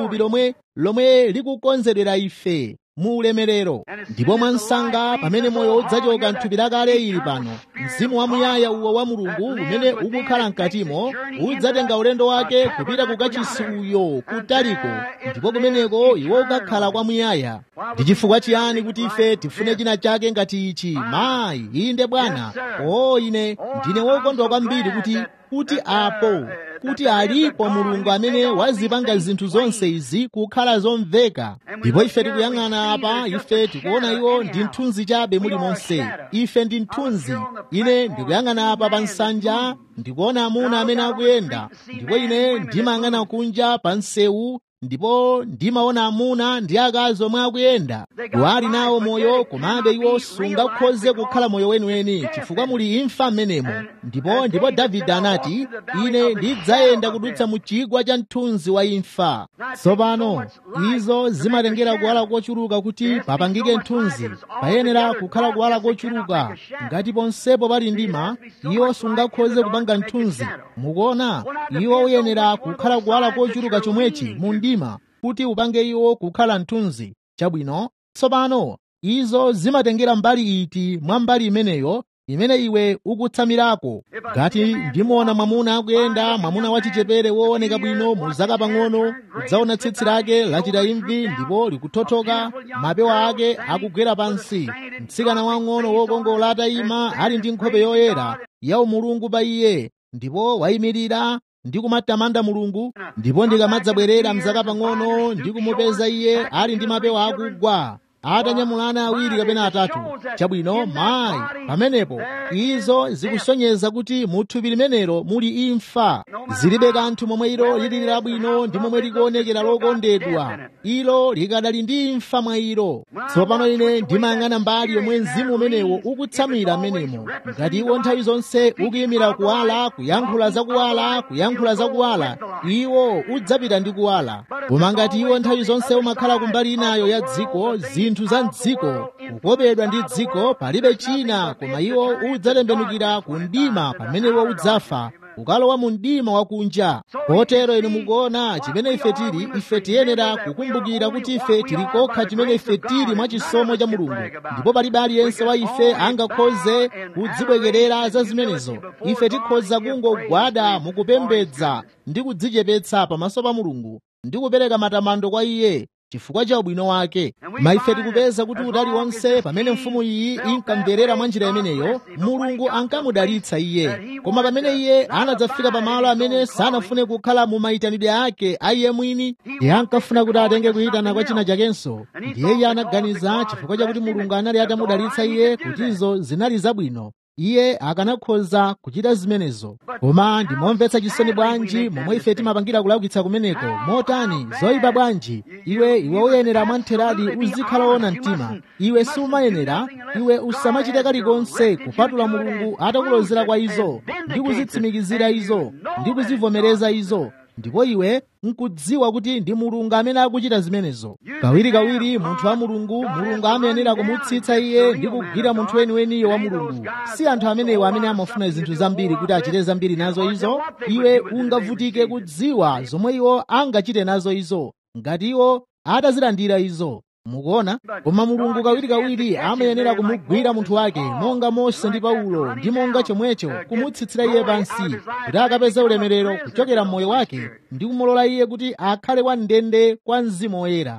lomwe lomwe likukonzedwera ife mu ulemerero ndipo mwansanga pamene moyo udzachoka mthupi lakale ili pano mzimu wamuyaya uwo wa mulungu umene ukukhala mkatimo udzatenga ulendo wake kupita kukachisi uyo kutaliko ndipo kumeneko iwo ukakhala kwamuyaya ndi chifukwa chiyani kuti ife tifune china chake ngati ichi mayi inde bwana o ine ndine wokondwa kwambiri kuti kuti apo kuti alipo mulungu amene wazipanga zinthu zonse izi kukhala zomveka ndipo ife tikuyang'ana apa ife tikuona iwo ndi mthunzi chabe muli monse ife ndi mthunzi ine ndikuyang'ana apa pa nsanja ndikuona amuna amene akuyenda ndipo ine ndimayang'ana kunja pa msewu ndipo ndimaona amuna ndi akazi omwe akuyenda wali nawo moyo komabe iwo sungakhoze kukhala moyo weniweni chifukwa muli imfa m'menemo ndipo ndipo davide anati ine ndidzayenda kudutsa mu chigwa cha mthunzi wa imfa tsopano izo zimatengera kuwala kochuluka kuti papangike mthunzi payenera kukhala kuwala kochuluka ngati ponsepo pali mdima iwo sungakhoze kupanga mthunzi mukuona iwo uyenera kukhala kuwala kochuluka chomwechi mu mdima kuti upange iwo kukhala mthunzi chabwino tsopano izo zimatengera mbali iti mwa mbali imeneyo imene iwe ukutsamirako ngati ndimuona mwamuna akuyenda mwamuna wachichepere wooneka bwino mu zaka pang'ono udzaona tsitsi lake lachita imvi ndipo likuthothoka mapewa ake akugwera pansi mtsikana wang'ono wokongola atayima ali ndi nkhope yoyera ya umulungu pa iye ndipo wayimirira ndi kumatamanda mulungu ndipo ndikamadzabwerera mzaka pang'ono ndi kumupeza iye ali ndi mapewa akugwa atanyamulana awiri kapena atatu chabwino mayi pamenepo izo zikusonyeza kuti mu thupi limenelo muli imfa zilibe kanthu momwe ilo lili labwino ndi momwe likuonekera lokondedwa ilo likadali ndi imfa mwa ilo tsopano ine ndimayang'ana mbali yomwe mzimu umenewo ukutsamira m'menemo ngati iwo nthawi zonse ukuyimira kuwala kuyankhula za kuwala kuyankhula za kuwala iwo udzapita ndi kuwala koma ngati iwo nthawi zonse umakhala kumbali inayo ya dziko zinthu za mdziko kukopedwa ndi dziko palibe china koma iwo udzatembenukira ku mdima pamene iwo udzafa ukalowa mu mdima wakunja potero inu mukuona chimene ife tili ife tiyenera kukumbukira kuti ife tili kokha chimene ife tili mwa chisomo cha mulungu ndipo palibe aliyense wa ife angakhoze kudzibwekerera za zimenezo ife tikhoza kungogwada mukupembedza ndi kudzichepetsa pamaso pa mulungu ndi kupereka matamando kwa iye chifukwa cha ubwino wake ma ife tikupeza kuti utali wonse pamene mfumu iyi inkamverera mwa njira imeneyo mulungu ankamudalitsa iye koma pamene iye anadzafika pamalo amene sanafune kukhala mu mayitanidwe ake a iye mwini iye ankafuna kuti atenge kuyitana kwa china chakenso ndiye iye anaganiza chifukwa chakuti mulungu anali atamudalitsa iye kutizo zinali zabwino iye akanakhoza kuchita zimenezo koma ndimomvetsa chisoni bwanji momwe ife timapangira kulaukitsa kumeneko motani zoyipa bwanji iwe iwe uyenera mwamtheradi uzikhala wona mtima iwe sumayenera iwe usamachite kalikonse kupatula mulungu atakulozera kwa izo ndi kuzitsimikizira izo ndi kuzivomereza izo ndipo iwe nkudziwa kuti ndi mulungu amene akuchita zimenezo kawirikawiri munthu wa mulungu mulungu amayenera kumutsitsa iye ndi kugwira munthu weniweniyo wa mulungu si anthu amenewo amene amafuna zinthu zambiri kuti achite zambiri nazo izo iwe ungavutike kudziwa zomwe iwo angachite nazo izo ngati iwo atazilandira izo mukuona koma mulungu kawirikawiri amayenera kumugwira munthu wake monga mose ndi paulo ndi monga chomwecho kumutsitsira iye pansi kuti akapeze ulemerero kuchokera mmoyo wake ndi kumulola iye kuti akhale wamndende kwa mzimu woyera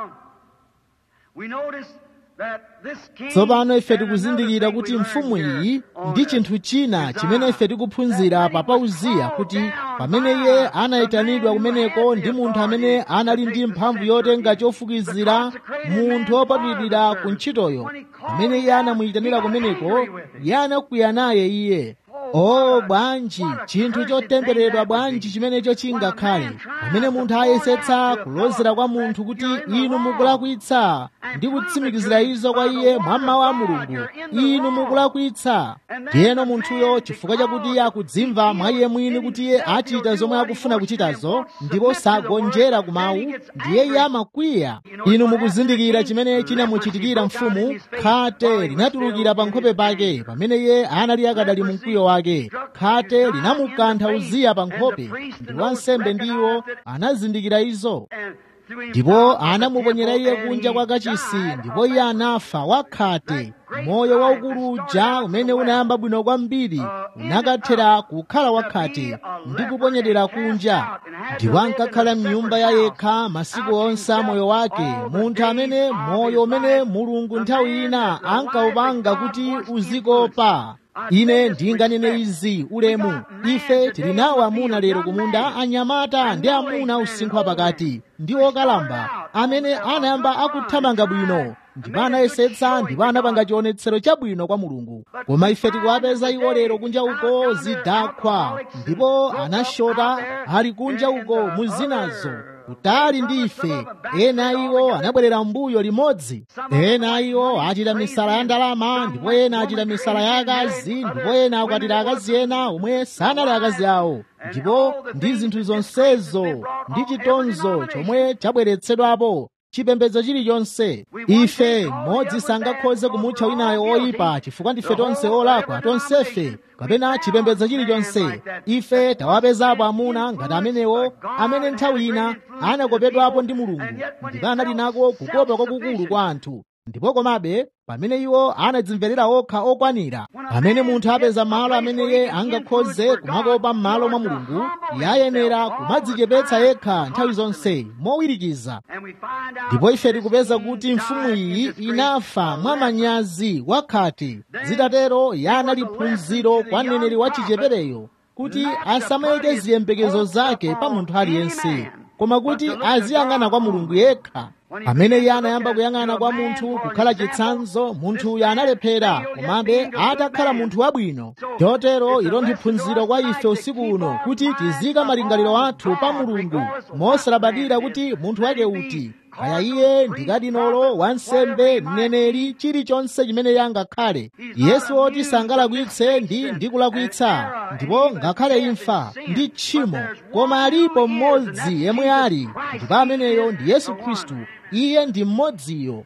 tsopano ife tikuzindikira kuti mfumu iyi ndi chinthu china chimene ife tikuphunzira pa uziya kuti pamene iye anayitanidwa kumeneko ndi munthu amene anali ndi mphamvu yotenga chofukizira munthu wopatulidwira ku ntchitoyo pamene iye anamuyitanira kumeneko iye anakwiya naye iye o bwanji chinthu chotembereredwa bwanji chimenecho chingakhale pamene munthu ayesetsa kulozera kwa munthu kuti inu mukulakwitsa ndi kutsimikizira izo kwa iye mwa mawu a mulungu inu mukulakwitsa ndiyeno munthuyo chifukwa chakuti iye akudzimva mwa iye mwini kuti iye achita zomwe akufuna kuchitazo ndipo sagonjera ku mawu ndiye iye amakwiya inu mukuzindikira chimene chinamuchitikira mfumu khate linatulukira pa nkhope pake pamene iye anali akadali mu mkwiyo wake khate linamukantha uziya pa nkhope ndi wansembe ndiwo anazindikira izo ndipo anamuponyera iye kunja kwa kachisi ndipo iye anafa wakhate moyo waukulu uja umene unayamba bwino kwambiri unakathera kukhala wakhate ndi kuponyedera kunja ndipo ankakhala mnyumba ya yekha masiku onse a moyo wake munthu amene moyo umene mulungu nthawi ina ankawupanga kuti uzikopa ine ndinganene izi ulemu ife tili nawo amuna lero kumunda anyamata ndi amuna usinkhu wapakati ndi okalamba amene anayamba akuthamanga bwino ndipo anayesetsa ndipo anapanga chionetsero chabwino kwa mulungu koma ife tikuwapeza iwo lero kunja uko zidakhwa ndipo anashota ali kunja uko mu zinazo kutali ndi ife ena iwo anabwerera mbuyo limodzi ena iwo achita misala ya ndalama ndipo ena achita misala ya akazi ndipo ena akwatira akazi ena omwe sanali akazi awo ndipo ndi zinthu zonsezo ndi chitonzo chomwe chabweretsedwapo chipembedzo chilichonse ife modzi sangakhoze kumutcha winayo oyipa chifukwa ndife tonse olakwa tonsefe kapena chipembedzo chilichonse ife tawapezapo amuna ngati amenewo amene nthawi ina anakopedwapo ndi mulungu ndipo anali nako kukopa kwakukulu kwa anthu ndipo komabe pamene iwo anadzimverera okha okwanira pamene munthu apeza malo amene iye angakhoze kumakopa m'malo mwa mulungu yayenera kumadzichepetsa yekha nthawi zonse mowirikiza ndipo ife tikupeza kuti mfumu iyi inafa mwa manyazi wakhate zitatero yanali phunziro kwa mneneri wa chichepereyo kuti asamayike ziyembekezo zake pa munthu aliyense koma kuti aziyang'ana kwa mulungu yekha pamene iye anayamba kuyang'ana kwa munthu kukhala chitsanzo munthuyo analephera komabe atakhala munthu wabwino chotero ilo ndi phunziro kwa ife usiku uno kuti tizika malingaliro athu pa mulungu mosalabadira kuti munthu wake uti kaya iye ndikadinolo wansembe mneneri chilichonse chimene yangakhale yesu oti sangalakwitse ndi ndikulakwitsa ndipo ngakhale imfa ndi tchimo koma alipo mmodzi yemwe ali ndipo ameneyo ndi yesu khristu iye ndi mmodziyo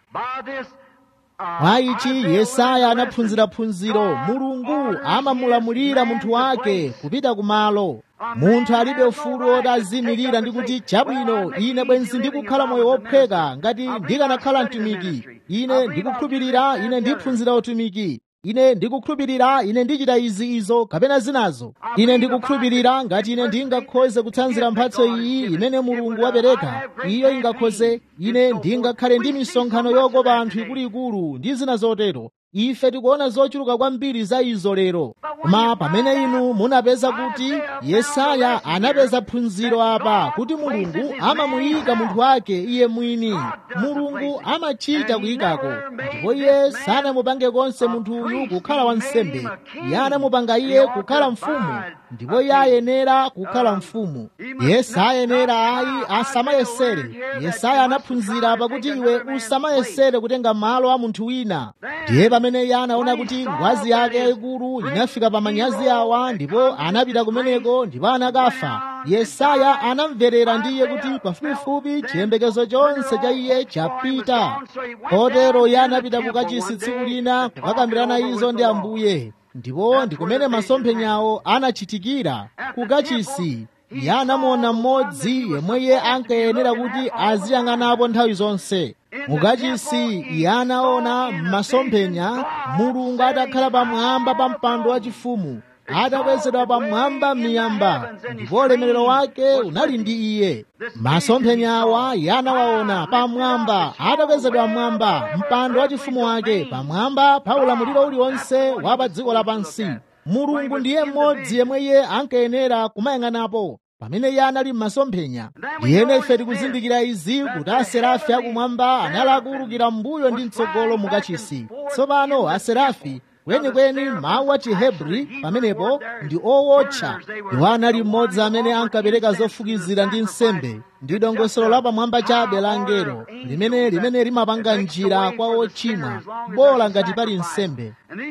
mwa ichi yesaya anaphunzira phunziro mulungu amamulamulira munthu wake kupita kumalo munthu alibe ufulu woti azimirira ndi kuti chabwino ine bwenzi ndikukhala moyo wophweka ngati ndikanakhala mtumiki ine ndikukhulupirira ine ndiphunzira utumiki ine ndikukhulupirira ine ndichita izi izo kapena zinazo ine ndikukhulupirira ngati ine ndingakhoze kutsanzira mphatso iyi imene mulungu wapereka iyo ingakhoze ine ndingakhale ndi misonkhano yokopa anthu ikuluikulu ndi zina zotero ife tikuona zochuluka kwambiri za izo lero koma pamene inu munapeza kuti yesaya anapeza phunziro apa kuti mulungu amamuyika munthu wake iye mwini mulungu amachita kuyikako ndipo iye sanamupange konse munthu uyu kukhala wansembe iye anamupanga iye kukhala mfumu ndipo iye ayenera kukhala mfumu yesu ayenera ayi asamayesere yesaya anaphunzira pakuti iwe usamayesere kutenga malo a munthu wina ndiye pamene iye anaona kuti ngwazi yake yayikulu inafika pa manyazi awa ndipo anapita kumeneko ndipo anakafa yesaya anamverera ndi iye kuti pafupifupi chiyembekezo chonse cha iye chapita kotero iye anapita kukachisi tsiku lina kukakambirana izo ndi ambuye ndipo ndi kumene masomphenyawo anachitikira kukachisi iye anamuona mmodzi yemwe iye ankayenera kuti aziyang'anapo nthawi zonse mukachisi iye anaona m'masomphenya mulungu atakhala pamwamba pa mpando wachifumu atakwezedwa pamwamba m'miyamba ndipo ulemerero wake unali ndi iye masomphenyawa iye anawaona pamwamba atakwezedwa mmwamba mpando wachifumu wake pamwamba pa ulamuliro uliwonse wa pa dziko lapansi mulungu ndiye mmodzi yemwe iye ankayenera kumayang'anapo pamene iye anali m'masomphenya ndiyene ife tikuzindikira izi kuti aserafi akumwamba anali akuwulukira mbuyo ndi mtsogolo mukachisi tsopano aserafi kwenikweni mawu a chihebri pamenepo ndi owotcha iwo anali mmodzi amene ankapereka zofukizira ndi nsembe ndi dongosolo lapamwamba chabe la angelo limene limene limapanga njira kwa ochimwa bola ngati pali nsembe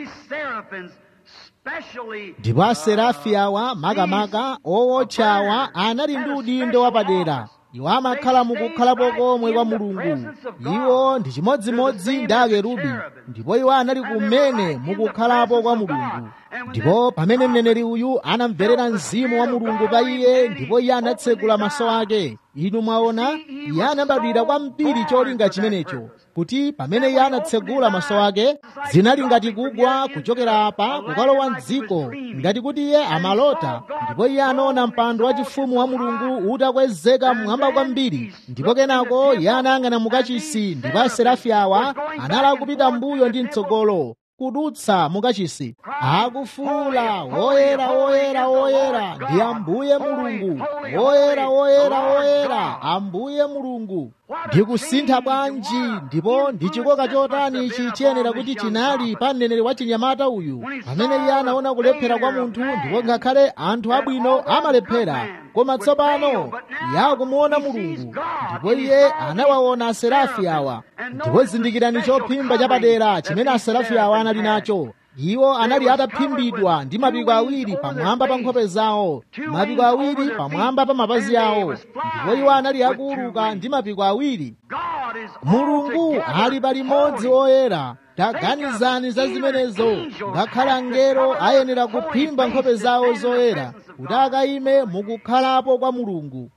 ndipo aserafi awa makamaka owotcha awa anali ndi udindo wapadera iwo amakhala mukukhalapo komwe kwa mulungu iwo ndi chimodzimodzi ndi akerubi ndipo iwo anali kumene mukukhalapo kwa mulungu ndipo pamene mneneri uyu anamverera mzimu wa mulungu pa iye ndipo iye anatsegula maso ake inu mwaona iye anabadwira kwambiri cholinga chimenecho kuti pamene iye anatsegula maso ake zinali ngati kugwa kuchokera apa kukalowa mdziko ngati kuti iye amalota ndipo iye anaona mpando wachifumu wa mulungu utakwezeka mmwamba kwambiri ndipo kenako iye anayang'ana mukachisi ndipo aserafi awa anali kupita mbuyo ndi mtsogolo kudutsa mukachisi akufuula woyera woyera woyera ndi ambuye mulungu woyera woyera woyera ambuye mulungu ndikusintha bwanji ndipo ndi chikoka chotani ichi chiyenera kuti chinali pa mneneri wa chinyamata uyu pamene iye anaona kulephera kwa munthu ndipo ngakhale anthu abwino amalephera koma tsopano iye akumuona mulungu ndipo iye anawaona aserafi awa ndipo zindikirani chophimba chapadera chimene aserafi awa anali nacho iwo anali ataphimbidwa ndi mapiko awiri pamwamba pa nkhope zawo mapiko awiri pamwamba pa mapazi awo ndipo iwo anali akuuluka ndi mapiko awiri mulungu ali palimodzi woyera taganizani za zimenezo ngakhale angelo ayenera kuphimba nkhope zawo zoyera kuti akayime mukukhalapo kwa mulungu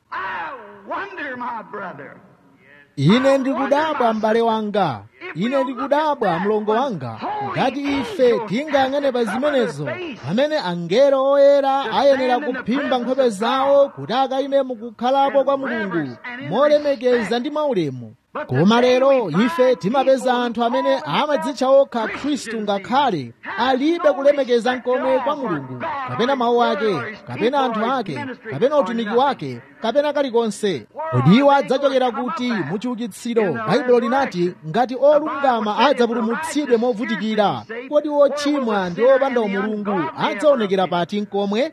ine ndikudabwa m'bale wanga ine ndikudabwa mlongo wanga ngati ife tingayang'ane pa zimenezo pamene angelo oyera ayenera kuphimba nkhope zawo kuti akayime mukukhalapo kwa mulungu molemekeza ndi maulemu koma lero ife timapeza anthu amene amadzitcha okha khristu ngakhale alibe kulemekeza nkomwe kwa mulungu kapena mawu ake kapena anthu ake kapena utumiki wake kapena kalikonse kodi iwo adzachokera kuti muchiukitsiro baibulo linati ngati olungama adzapulumutsidwe movutikira kodi ochimwa ndi opanda umulungu adzaonekera pati nkomwe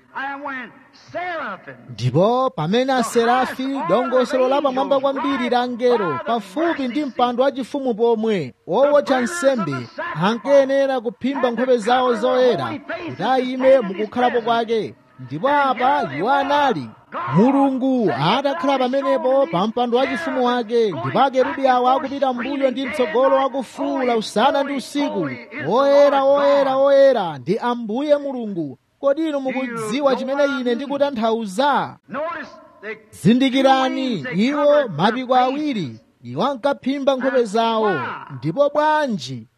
ndipo pamene aserafi dongosolo la pamwamba kwambiri la angelo pafupi ndi mpando wachifumu pomwe wowotcha nsembe ankayenera kuphimba nkhope zawo zoyera kuti ayime mukukhalapo kwake ndipo apa iwo anali mulungu atakhala pamenepo pa mpando wachifumu wake ndipo akerubi awo akupita mbuyo ndi mtsogolo akufuula usana ndi usiku woyera woyera woyera ndi ambuye mulungu kodi inu mukudziwa chimene ine ndikutanthauza zindikirani iwo mapiko awiri iwo ankaphimba nkhope zawo ndipo bwanji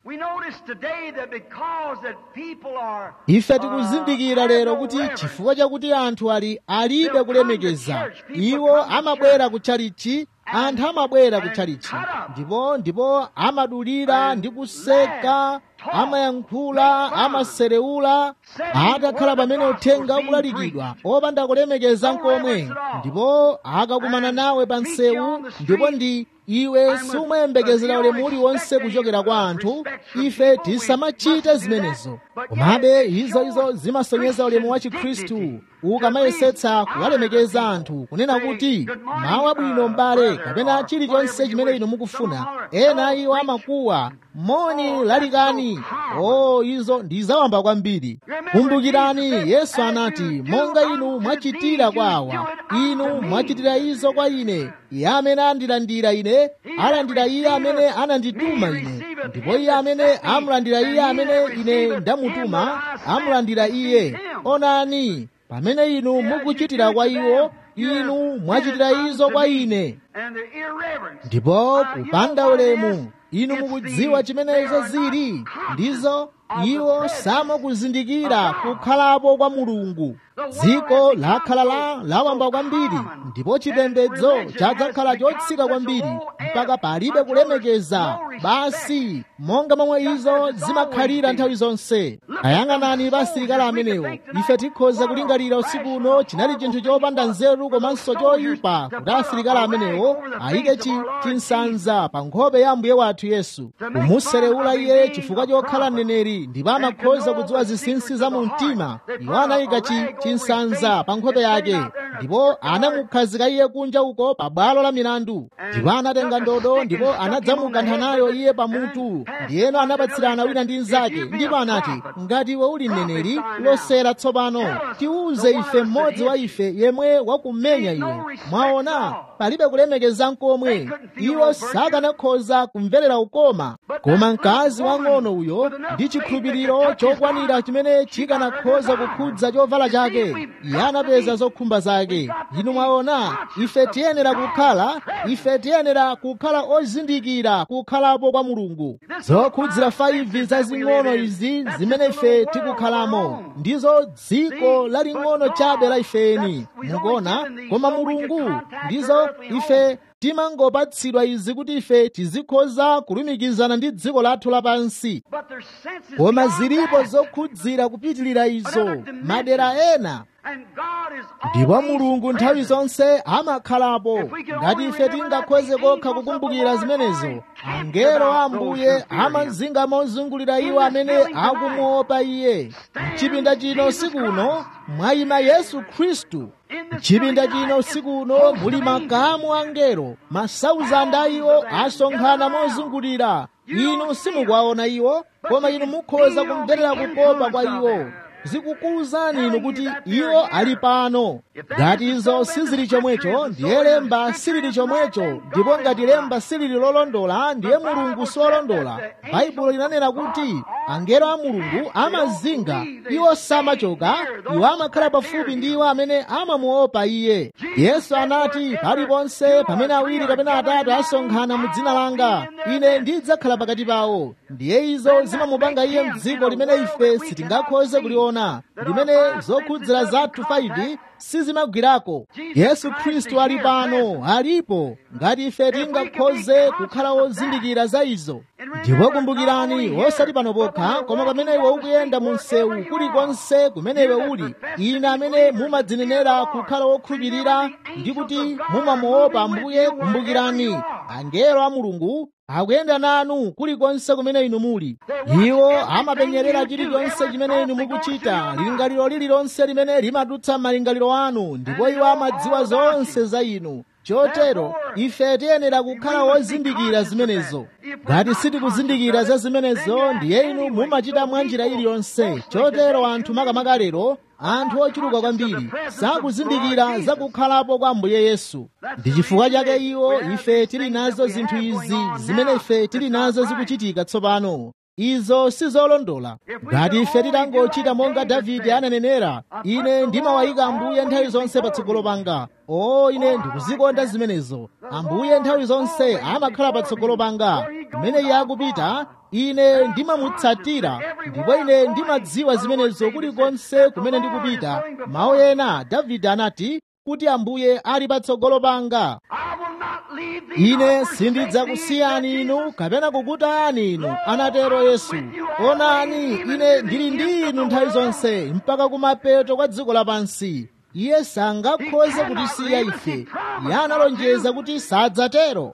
ife tikuzindikira lero kuti chifukwa chakuti anthu ali alibe kulemekeza iwo amabwera kutchalichi anthu amabwera kutchalichi ndipo ndipo amadulira ndi kuseka amayankhula amaserewula atakhala pamene uthenga ukulalikidwa opanda kulemekeza nkomwe ndipo akakumana nawe pa nsewu ndipo ndi iwe sumuyembekezera ulemu uliwonse kuchokera kwa anthu ife tisamachite zimenezo komabe izo izo zimasonyeza ulemu wa chikhristu ukamayesetsa kuwalemekeza anthu kunena kuti mawu abwino m'bale kapena chilichonse chimene inu mukufuna ena iwo amakuwa moni lalikani o izo ndi zawamba kwambiri kumbukirani yesu anati monga inu mwachitira kwa awa inu mwachitira izo kwa ine iye amene andilandira ine alandira iye amene anandituma ine ndipo iye amene amulandira iye amene ine ndamutuma amulandira iye onani pamene inu mukuchitira kwa iwo inu mwachitira izo kwa ine ndipo kupanda ulemu inu mukudziwa chimene izo zili ndizo iwo samakuzindikira kukhalapo kwa mulungu dziko lakhala la lawamba kwambiri ndipo chipembedzo chadzakhala chotsika kwambiri mpaka palibe kulemekeza basi monga momwe izo zimakhalira nthawi zonse ayang'anani pa asilikali amenewo ife tikhoza kulingalira usiku uno chinali chinthu chopanda nzeru komanso choyipa kuti asilikali amenewo ayike chinsanza pa nkhope ya mbuye wathu yesu kumuserewula iye chifukwa chokhala mneneri ndipo amakhoza kudziwa zinsinsi za mu mtima iwo anayika chinsanza pa nkhope yake ndipo anamukhazika iye kunja uko pa bwalo la milandu ndipo anatenga ndodo ndipo anadzamukantha nayo iye pamutu ndiyeno anapatsirana wina ndi mnzake ndipo anati ngati iwe uli mneneri losera tsopano tiuze ife mmodzi wa ife yemwe wakumenya iwe mwaona palibe kulemekeza nkomwe iwo sakanakhoza kumverera ukoma koma mkazi wang'ono uyo ndi chikhulupiriro chokwanira chimene chikanakhoza kukhudza chovala chake iye anapeza zokhumba zake inu mwaona ife tiyenera kukhala ife tiyenera kukhala ozindikira kukhalapo kwa mulungu zokhudzira 5 zazing'ono izi zimene ife tikukhalamo ndizo dziko laling'ono chabe la ifeni mukuona koma mulungu ndizo ife timangopatsidwa izi kuti ife tizikhoza kulumikizana ndi dziko lathu lapansi koma zilipo zokhudzira kupitilira izo madera ena ndipo mulungu nthawi zonse amakhalapo ngati ife tingakhoze kokha kukumbukira zimenezo angelo a ambuye amazinga mozungulira iwo amene akumuopa iye mchipinda chino sikuno mwayima yesu khristu mchipinda chino sikuno muli makamu angelo masauzanda a iwo asonkhana mozungulira inu simukuwaona iwo koma inu mukhoza kumverera kukopa kwa iwo zikukuwuzani inu kuti iwo ali pano ngati izo sizili chomwecho ndiye lemba silili chomwecho ndipo ngati lemba silili lolondola ndiye mulungu siolondola baibulo linanena kuti angelo a mulungu amazinga iwo samachoka iwo amakhala pafupi ndi iwo amene amamuopa iye yesu anati paliponse pamene awiri kapena atatu asonkhana mu dzina langa ine ndidzakhala pakati pawo ndiye izo zimamupanga iye mdziko limene ife sitingakhoze kuliona limene zokhudzira zathu 5 sizimagwirako yesu khristu ali pano alipo ngati ife tingakhoze kukhala wozindikira za izo ndipo kumbukirani osati pano pokha koma pamene iwe ukuyenda mu msewu kulikonse kumene iwe uli ine amene mumadzinenera kukhala wokhulupirira ndi kuti mumamuopa ambuye kumbukirani angelo a mulungu akuyenda nanu kulikonse kumene inu muli iwo amapenyerera chilichonse chimene inu mukuchita lingaliro lililonse limene limadutsa malingaliro anu ndipo iwo amadziwa zonse za inu chotero ife tiyenera kukhala wozindikira zimenezo ngati sitikuzindikira za zimenezo ndiye inu mumachita mwa njira iliyonse chotero anthu makamaka lero anthu ochuluka kwambiri sakuzindikira za kukhalapo kwa ambuye yesu ndi chifukwa chake iwo ife tili nazo zinthu izi zimene ife tili nazo zikuchitika tsopano izo sizolondola ngati ife titangochita monga davide ananenera ine ndimawayika ambuye nthawi zonse patsogolo panga o ine ndikuzikonda zimenezo ambuye nthawi zonse amakhala patsogolo panga kumene iye akupita ine ndimamutsatira ndipo ine ndimadziwa zimenezo kulikonse kumene ndikupita mawu ena davide anati kuti ambuye ali patsogolo panga ine sindidzakusiyani inu kapena kukutayani inu anatero yesu onani ine ndili ndi inu nthawi zonse mpaka kumapeto kwa dziko lapansi iye sangakhoze kutisiya ife iye analonjeza kuti sadzatero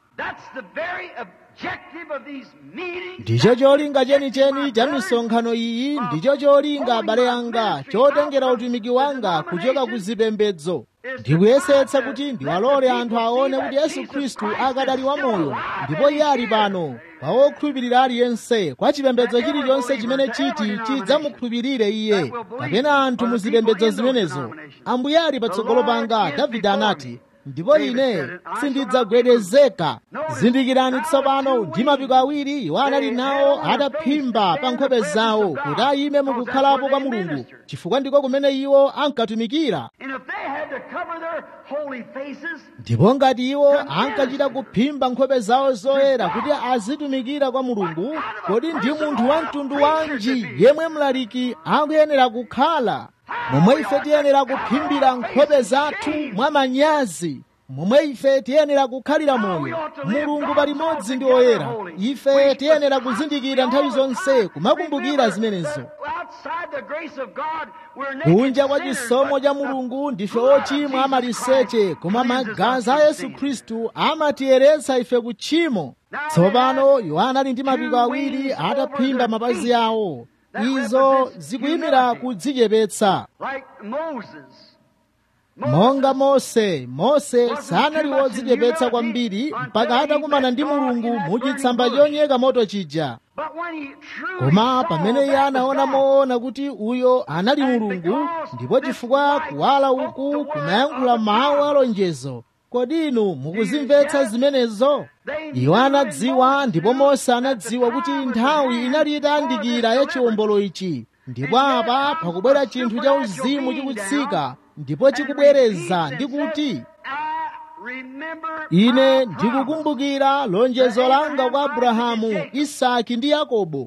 ndicho cholinga chenicheni cha misonkhano iyi ndicho cholinga abale anga chotengera utumiki wanga kuchoka ku zipembedzo ndikuyesetsa kuti ndiwalole anthu aone kuti yesu khristu akadali wamoyo ndipo iye ali pano pa wokhulupirira aliyense kwa chipembedzo chilichonse chimene chiti chidzamukhulupirire iye kapena anthu mu zipembedzo zimenezo ambuye ali patsogolo panga davide anati ndipo ine sindidzagwedezeka zindikirani tsopano ndi mapiko awiri iwo anali nawo ataphimba pa nkhope zawo kuti ayime mukukhalapo kwa mulungu chifukwa ndiko kumene iwo ankatumikira ndipo ngati iwo ankachita kuphimba nkhope zawo zoyera kuti azitumikira kwa mulungu kodi ndi munthu wa mtundu wanji yemwe mlaliki akuyenera kukhala momwe ife tiyenera kuphimbira nkhope zathu mwa manyazi momwe ife tiyenera kukhalira moyo mulungu palimodzi ndi oyera ife tiyenera kuzindikira nthawi zonse kumakumbukira zimenezo kunja kwa chisomo cha mulungu ndife ochimwa amaliseche koma magazi a yesu khristu amatiyeretsa ife ku tchimo tsopano yohana ali ndi mapiko awiri ataphimba mapazi awo izo zikuyimira kudzichepetsa monga mose mose sanali wodzichepetsa kwambiri mpaka atakumana ndi mulungu muchitsamba chonyeka moto chija koma pamene iye anaona moona kuti uyo anali mulungu ndipo chifukwa kuwala uku kumayankhula mawu alonjezo kodi inu mukuzimvetsa zimenezo iwo anadziwa ndipo mose anadziwa kuti nthawi inali itayandikira ya chiwombolo ichi ndipo apa pakubwera chinthu cha uzimu chikutsika ndipo chikubwereza ndi kuti ine ndikukumbukira lonjezo langa kwa abrahamu isaki ndi yakobo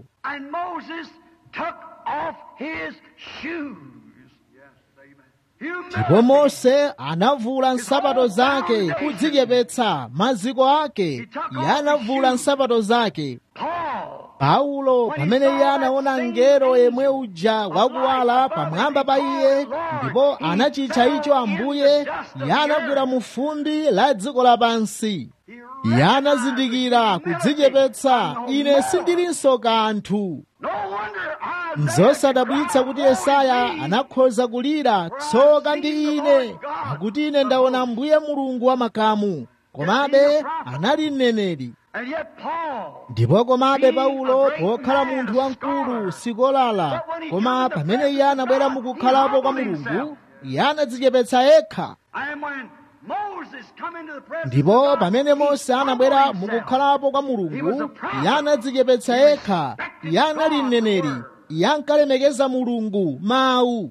ndipo mose anavula nsapato zake kudzichepetsa maziko ake iye anavula nsapato zake paulo pamene iye anaona ngero yemwe uja wakuwala pamwamba pa iye ndipo anachitcha icho ambuye iye anagwera mu fumbi la dziko lapansi iye anazindikira kudzichepetsa ine sindilinso kanthu nzosadabwitsa kuti yesaya anakhoza kulira tsoka ndi ine pakuti ine ndaona mbuye mulungu wa makamu komabe anali mneneri ndipo komabe paulo pokhala munthu wamkulu sikolala koma pamene iye anabwera mukukhalapo kwa mulungu iye anadzichepetsa yekha ndipo pamene mose anabwera mukukhalapo kwa mulungu iye anadzichepetsa yekha iye anali mneneri iye ankalemekeza mulungu mawu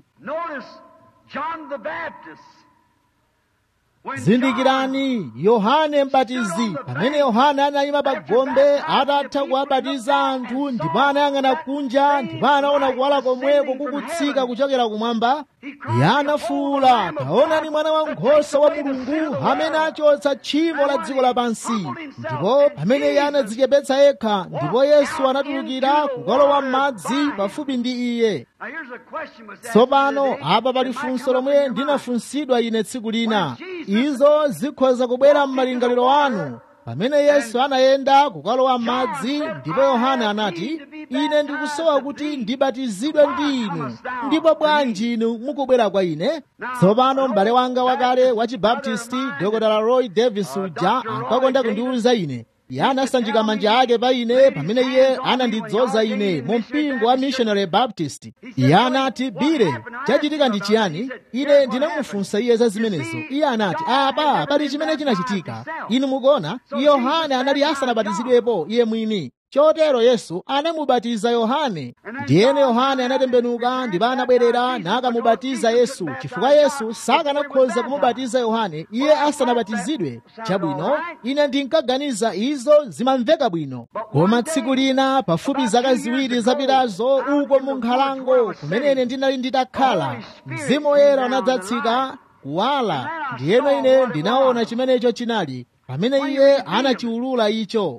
zindikirani yohane mbatizi pamene yohane anayima pa gombe atatha kuwabatiza anthu ndipo anayang'ana kunja ndipo anaona kuwala komweko kukutsika kuchokera kumwamba iye anafuwula taonani mwana wankhosa wa mulungu amene achotsa tchimo la dziko lapansi ndipo pamene iye anadzichepetsa yekha ndipo yesu anatulukira kukalowa m'madzi pafupi ndi iye tsopano apa pali funso lomwe ndinafunsidwa ine tsiku lina izo zikhoza kubwera m'malingaliro anu pamene yesu anayenda kukalowa m'madzi ndipo yohane anati ine ndikusowa kuti ndibatizidwe ndi inu ndipo bwanji inu mukubwera kwa ine tsopano m'bale wanga wakale wa chibaptisti dr roy davis uja ankakonda kundiwuza ine iye anasanjika manja ake pa ine pamene iye anandidzoza ine mu mpingo wa missionary baptist iye anati bire chachitika ndi chiyani ine ndinamufunsa iye za zimenezo iye anati apa pali chimene chinachitika inu mukuona yohane anali asanabatizidwepo iye mwini chotero yesu anamubatiza yohane ndiyene yohane anatembenuka ndipo anabwerera nakamubatiza yesu chifukwa yesu sakanakhoza kumubatiza yohane iye asanabatizidwe chabwino ine ndinkaganiza izo zimamveka bwino koma tsiku lina pafupi zaka ziwiri zapitazo uko mu nkhalango kumene ndinali nditakhala mzimu woyera unadzatsika kuwala ndiyeno ine ndinaona chimenecho chinali pamene iye anachiulula icho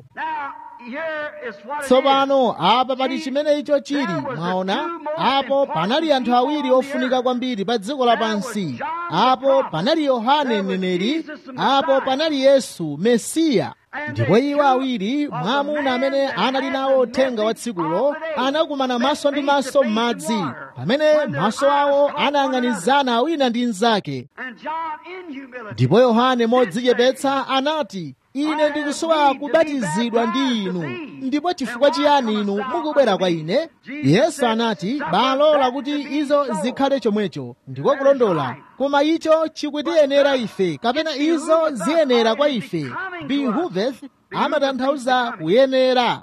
tsopano apa pali chimene icho chili mwaona apo panali anthu awiri ofunika kwambiri pa dziko lapansi apo panali yohane mneneri apo panali yesu mesiya ndipo iwo awiri mwamuna amene anali nawo uthenga wa tsikulo anakumana maso ndi maso m'madzi pamene maso awo anayang'anizana wina ndi mnzake ndipo yohane modzichepetsa anati ine ndikusowa kubatizidwa ndi inu ndipo chifukwa chiyani inu mukubwera kwa ine yesu anati balola kuti izo zikhale chomwecho ndiko kulondola koma icho chikutiyenera ife kapena izo ziyenera kwa ife behuveth amatanthauza kuyenera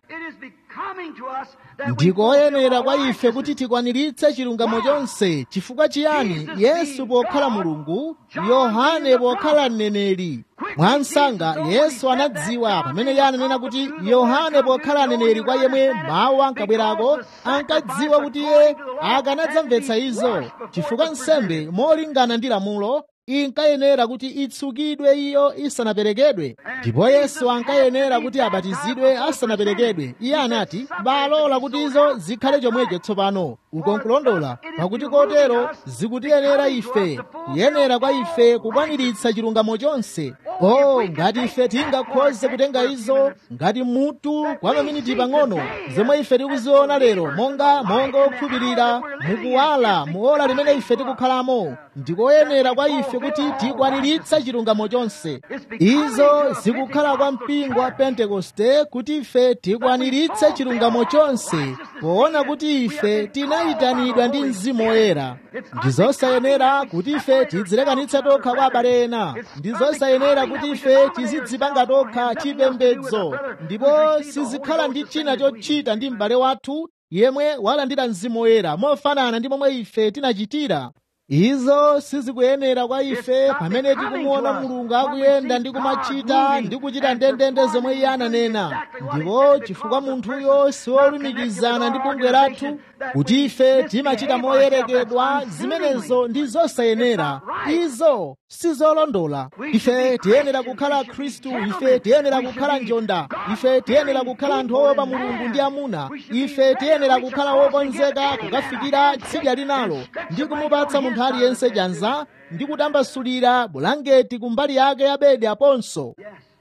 ndikoyenera kwa ife kuti tikwaniritse chilungamo chonse chifukwa chiyani yesu pokhala mulungu yohane pokhala mneneri mwansanga yesu anadziwa pamene iye ananena kuti yohane pokhala mneneri kwa yemwe mawu ankabwerako ankadziwa kuti iye akanadzamvetsa izo chifukwa nsembe molingana ndi lamulo inkayenera kuti itsukidwe iyo isanaperekedwe ndipo yesu ankayenera kuti abatizidwe asanaperekedwe iye anati balola kuti izo zikhale chomwecho tsopano uko nkulondola pakuti kotero zikutiyenera ife kuyenera kwa ife kukwaniritsa chilungamo chonse o ngati ife tingakhoze kutenga izo ngati mutu kwa maminiti pang'ono zomwe ife tikuziona lero monga monga okhulupirira mukuwala muola limene ife tikukhalamo ndikoyenera kwa ife kuti tikwaniritse chilungamo chonse izo zikukhala kwa mpingo wa pentekoste kuti ife tikwaniritse chilungamo chonse poona kuti ife tinayitanidwa ndi mzimu woyera ndizosayenera kuti ife tidzilekanitse tokha kwa abale ena ndizosayenera kuti ife tizidzipanga tokha chipembedzo ndipo sizikhala ndi china chochita ndi m'bale wathu yemwe walandira mzimu woyera mofanana ndi momwe ife tinachitira izo sizikuyenera kwa ife pamene tikumuona mulungu akuyenda ndi kumachita ndi kuchita ndendende zomwe iye ananena ndipo chifukwa munthuyo siwolumikizana ndi bungwe lathu kuti ife timachita moyerekedwa zimenezo ndi zosayenera izo sizolondola ife tiyenera kukhala khristu ife tiyenera kukhala njonda ife tiyenera kukhala anthu oopa mulungu ndi amuna ife tiyenera kukhala wokonzeka kukafikira tsidya linalo ndi kumupatsa munthu aliyense chanza ndi kutambasulira bulangeti kumbali yake ya bedi aponso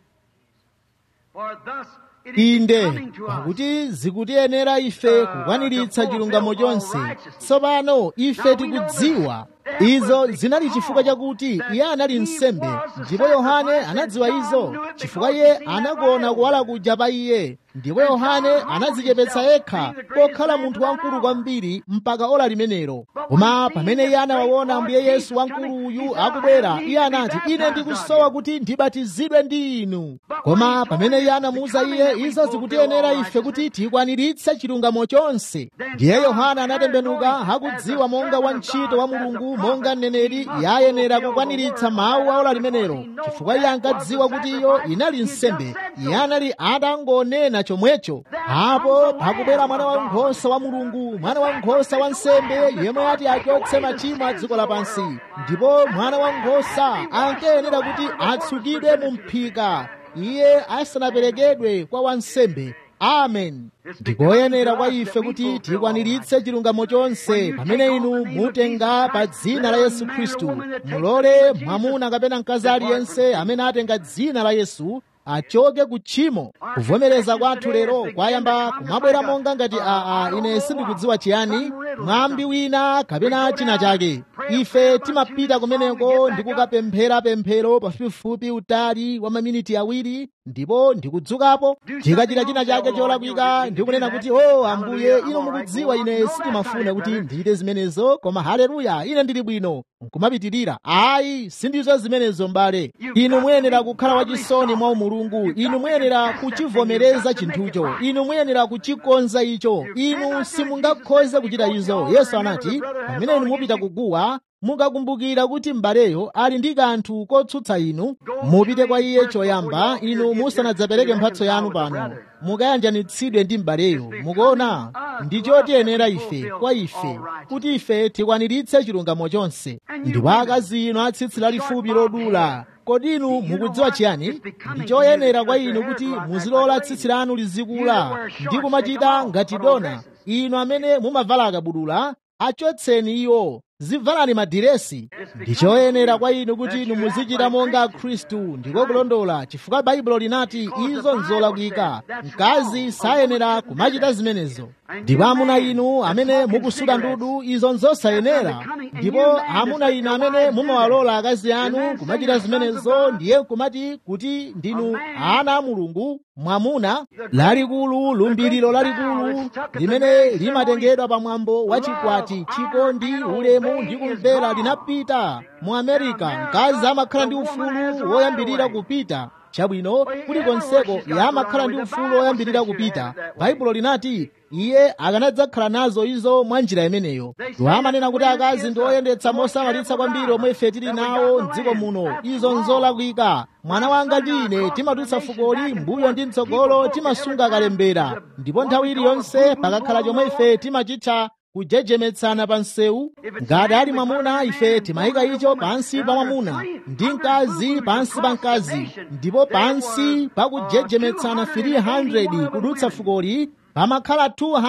inde pakuti zikutiyenera ife kukwaniritsa chilungamo chonse tsopano ife tikudziwa izo zinali chifukwa chakuti iye anali nsembe ndipo yohane anadziwa izo chifukwa iye anakuona kuwala kuja pa iye ndipo yohane anadzichepetsa yekha pokhala munthu wamkulu kwambiri mpaka ola limenelo koma pamene iye anawaona ambuye yesu wamkulu uyu akubwera iye anati ine ndikusowa kuti ndibatizidwe ndi inu koma pamene iye anamuwuza iye izo zikutiyenera ife kuti tikwaniritse chilungamo chonse ndiye yohane anatembenuka akudziwa monga wantchito wa mulungu monga mneneri yayenera kukwaniritsa mawu a ola limenelo chifukwa iye ankadziwa kuti iyo inali nsembe iye anali atangonena chomwecho apo pakubwera mwana wankhosa wa mulungu mwana wankhosa wa nsembe yemwe ati achotse machimo a dziko lapansi ndipo mwana wankhosa ankayenera kuti atsukidwe mu mphika iye asanaperekedwe kwa wansembe amen ndikoyenera kwa ife kuti tikwaniritse chilungamo chonse pamene inu mutenga pa dzina la yesu khristu mulole mwamuna kapena mkazi aliyense amene atenga dzina la yesu achoke ku tchimo kuvomereza kwathu lero kwayamba kumabwera monga ngati aa ine sindikudziwa chiyani mwambi wina kapena china chake ife timapita kumeneko ndi kukapemphera pemphero pafupifupi utali wa maminiti awiri ndipo ndikudzukapo tikachita china chake cholakwika ndikunena kuti o oh, ambuye ino mukudziwa ine sindimafuna kuti ndichite zimenezo koma haleluya ine ndili bwino nkumapitirira ayi sindizo zimenezo mbale inu muyenera kukhala wachisoni mwa umulungu inu muyenera kuchivomereza chinthucho inu muyenera kuchikonza icho inu simungakhoze kuchita izo yesu anati pamene inu mupita kuguwa mukakumbukira kuti m'baleyo ali ndi kanthu kotsutsa inu mupite kwa iye choyamba inu musanadzapereke mphatso yanu pano mukayanjanitsidwe ndi m'baleyo mukuona ndi chotiyenera ife kwa ife kuti ife tikwaniritse chilungamo chonse ndipo akazi inu atsitsi lalifupi lodula kodi inu mukudziwa chiyani ndi choyenera kwa inu kuti muzilola tsitsi lanu lizikula ndi kumachita ngati dona inu amene mumavala akabudula achotseni iwo zivalani madiresi ndi choyenera kwa inu kuti inu muzichita monga khristu ndiko kulondola chifukwa baibulo linati izo nzolakwika mkazi sayenera kumachita zimenezo ndipo amuna inu amene mukusuda ndudu izo nzosayenera ndipo amuna inu amene mumawalola akazi anu kumachita zimenezo ndiye kumati kuti ndinu ana a mulungu mwamuna lalikulu lumbiriro lalikulu limene limatengedwa pamwambo wa chikwati chikondi ulemu ndi kumvera linapita mu amerika mkazi amakhala ndi ufulu woyambirira kupita chabwino kulikonseko yamakhala ndi ufulu woyambirira kupita baibulo linati iye akanadzakhala nazo izo mwa njira imeneyo amanena kuti akazi ndi oyendetsa mosamalitsa kwambiri omwe ife tili nawo mdziko muno izo nzolakwika mwana wanga ndi ine timatulutsa fukoli mbuyo ndi mtsogolo timasunga kalembera ndipo nthawi iliyonse pakakhala chomwe ife timachitcha kujejemetsana pa msewu ngati ali mwamuna ife timayika icho pansi pa mwamuna ndi mkazi pansi pa mkazi ndipo pansi pa kujejemetsana 300 kudutsa fukoli pamakhala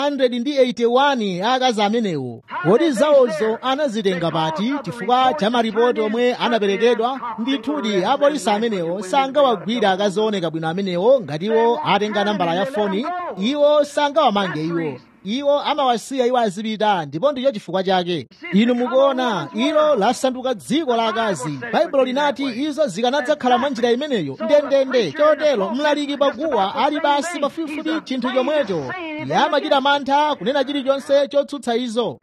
281 akazi amenewo kodi zawozo anazitenga pati chifukwa cha maripoti omwe anaperekedwa ndithudi apolisi amenewo sangawagwira akazi ooneka bwino amenewo ngati iwo atenga nambala ya foni iwo sangawamange iwo iwo amawasiya iwo azipita ndipo ndicho chifukwa chake inu mukuona ilo lasanduka dziko la akazi baibulo linati izo zikanadzakhala mwa njira imeneyo ndendende chotero mlaliki paguwa ali basi pafupifupi chinthu chomwecho yamachita mantha kunena chilichonse chotsutsa izo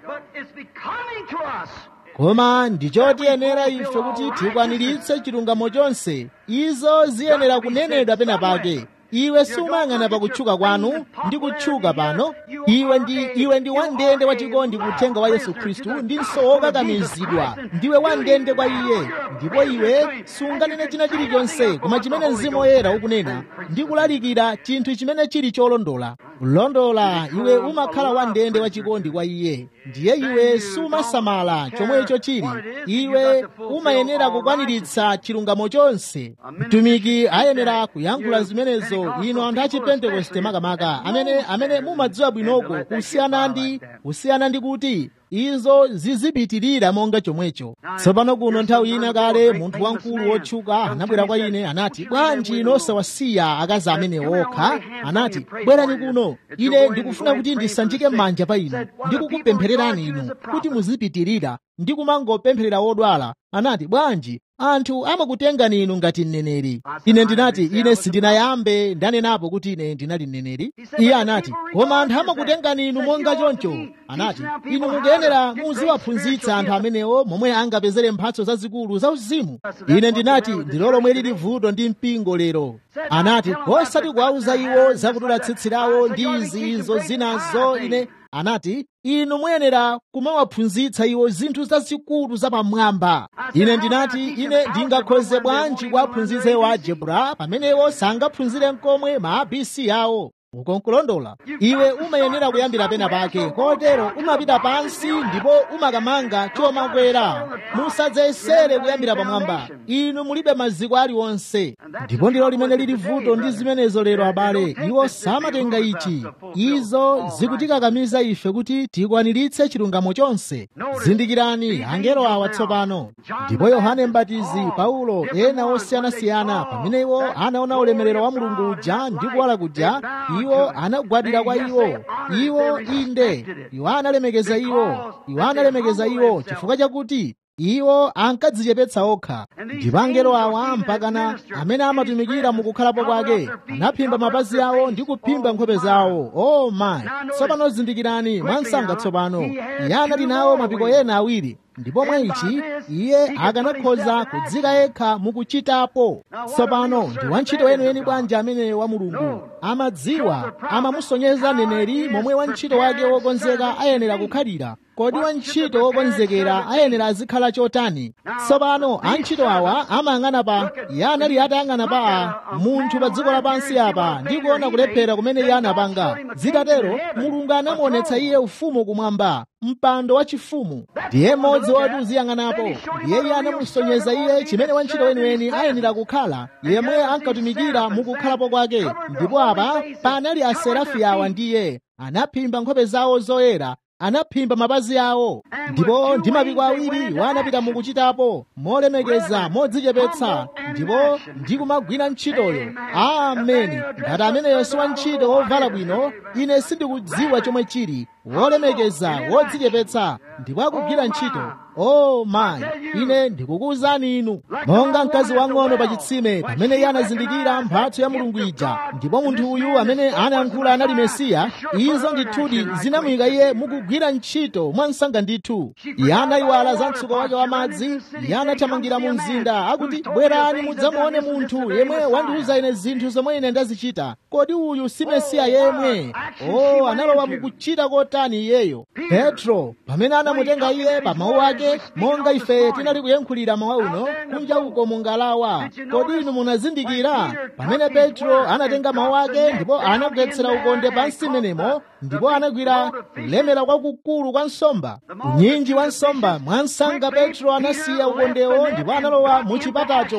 koma ndichotiyenera ife kuti tikwaniritse chilungamo chonse izo ziyenera kunenedwa pena pake iwe sumayang'ana pakutchuka kwanu ndi kutchuka pano iwe ndi iwe ndi wandende wachikondi kuthenga wa yesu khristu ndinso wokakamizidwa ndiwe wandende kwa iye ndipo iwe sunganene china chilichonse koma chimene mzimu woyera ukunena ndi kulalikira chinthu chimene chili cholondola kulondola iwe umakhala wandende wachikondi kwa iye ndiye iwe sumasamala chomwecho chili iwe umayenera kukwaniritsa chilungamo chonse mtumiki ayenera kuyankhula zimenezo ino anthu achipentekoste makamaka amene amene mumadziwa bwinoko kusiyana ndi kusiyana ndi kuti izo zizipitirira monga chomwecho tsopano kuno nthawi ina kale munthu wamkulu wotchuka anabwera kwa ine anati bwanji ino osawasiya akazi amene okha anati bwerani kuno ine ndikufuna kuti ndisanjike m'manja pa inu ndikukupemphererani inu kuti muzipitirira ndi kumangopempherera wodwala anati bwanji anthu amakutengani inu ngati mneneri ine ndinati ine sindinayambe ndanenapo kuti ine ndinali mneneri iye anati koma anthu amakutengani inu monga choncho anati inu mukuyenera muziwaphunzitsa anthu amenewo momwe angapezere mphatso zazikulu za uzimu ine ndinati ndilo lomwe lili vuto ndi mpingo lero anati osati kuwauza iwo zakudula tsitsi lawo ndi izi izo zinazo ine anati inu muyenera kumawaphunzitsa iwo zinthu zazikulu zapamwamba ine ndinati ine ndingakhoze bwanji kuwaphunzitsa iwo algebra pamenewo sangaphunzire nkomwe ma abc awo ukonkulondola iwe umayenera kuyambira pena pake kotero umapita pansi ndipo umakamanga chomakwera musadzayesere kuyambira pamwamba inu mulibe maziko aliwonse ndipo ndilo limene lili vuto ndi zimenezo lero abale iwo samatenga ichi izo zikutikakamiza ife kuti tikwaniritse chilungamo chonse zindikirani angelo awa tsopano ndipo yohane mbatizi paulo ena osiyanasiyana pamene iwo anaona ulemerero wa mulungu uja ndi kuwala kuja iwo anagwadira kwa iwo iwo inde iwo analemekeza iwo iwo analemekeza iwo chifukwa chakuti iwo ankadzichepetsa okha ndipo angelo awa mpakana amene amatumikira mukukhalapo kwake anaphimba mapazi awo ndi kuphimba nkhope zawo o oh mayi tsopano zindikirani mwansanga tsopano iye anali nawo mapiko ena awiri ndipo mwa ichi iye akanakhoza kudzika yekha mukuchitapo tsopano ndi wantchito weniweni bwanji amene wa mulungu amadziwa amamusonyeza neneri momwe wantchito wake wokonzeka ayenera kukhalira kodi wantchito wokonzekera ayenera azikhala chotani tsopano antchito awa amayang'ana pa iye anali atayang'ana pa a munthu pa dziko lapansi apa ndi kuona kulephera kumene iye anapanga zitatero mulungu anamuonetsa iye ufumu kumwamba mpando wachifumu ndiye mmodzi woti uziyang'anapo ndiye iye anamusonyeza iye chimene wantchito weniweni ayenera kukhala yemwe ankatumikira mukukhalapo kwake ndipo apa panali aserafi awa ndiye anaphimba nkhope zawo zoyera anaphimba mapazi awo ndipo ndi mapiko awiri wanapita mukuchitapo molemekeza modzichepetsa ndipo ndi kumagwira ntchitoyo ameni ngati ameneyo si wantchito wovala bwino ine sindikudziwa chomwe chili wolemekeza wodzichepetsa ndipo akugwira ntchito o mayi ine ndikukuwuzani inu monga mkazi wang'ono pa chitsime pamene iye anazindikira mphatso ya mulungu ija ndipo munthu uyu amene anayankhula anali mesiya izo ndithudi zinamuyika iye mukugwira ntchito mwansanga ndithu iye anayiwala za mtsuko wake wa madzi iye anathamangira mu mzinda akuti bwerani mudzamuone munthu yemwe wandiwuza ine zinthu zomwe ine ndazichita kodi uyu si mesiya yemwe o analowa mukuchita kotani iyeyo petro pamene anamutenga iye pa mawu ake monga ife tinali kuyankhulira mawa uno kunja uko mungalawa kodi inu munazindikira pamene petro anatenga mawu ake ndipo anagwetsera ukonde pansi menemo ndipo anagwira kulemera kwakukulu kwa nsomba unyinji wa nsomba mwansanga petro anasiya ukondewo ndipo analowa mu chipatacho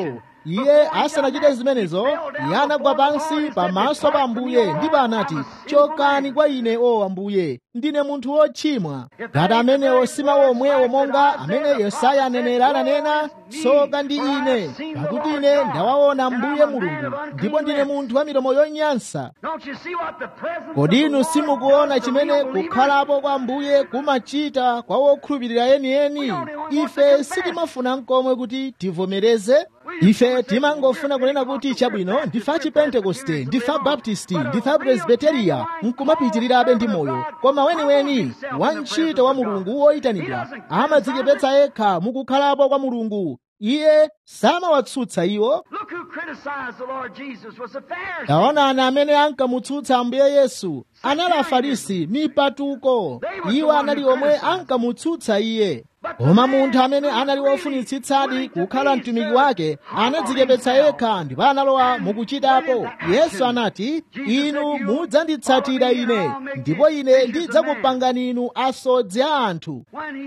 iye asanachite zimenezo iye anagwa pansi pamaso pa ambuye ndipo anati chokani kwa ine o ambuye ndine munthu wochimwa ngati amenewo si mawu omwewo monga amene yesaya anenera ananena tsoka ndi ine pakuti ine ndawaona ambuye mulungu ndipo ndine munthu wa milomo yonyansa kodi inu simukuona chimene kukhalapo kwa ambuye kumachita kwa wokhulupirira yeniyeni ife sitimafuna nkomwe kuti tivomereze ife timangofuna kunena kuti chabwino ndifa chipentekoste ndifa baptisti ndifa presbiteriya nkumapitirirabe ndi moyo koma weniweni wantchito wa mulungu woyitanidwa amadzichepetsa yekha mukukhalapo kwa mulungu iye samawatsutsa iwo taonani amene ankamutsutsa ambuye yesu anali afarisi mipatuko iwo anali omwe ankamutsutsa iye koma munthu amene anali wofunitsitsadi kukhala mtumiki wake anadzichepetsa yekha ndipo analowa mukuchitapo yesu anati inu mudzanditsatira ine ndipo ine ndidzakupangani inu asodzi a anthu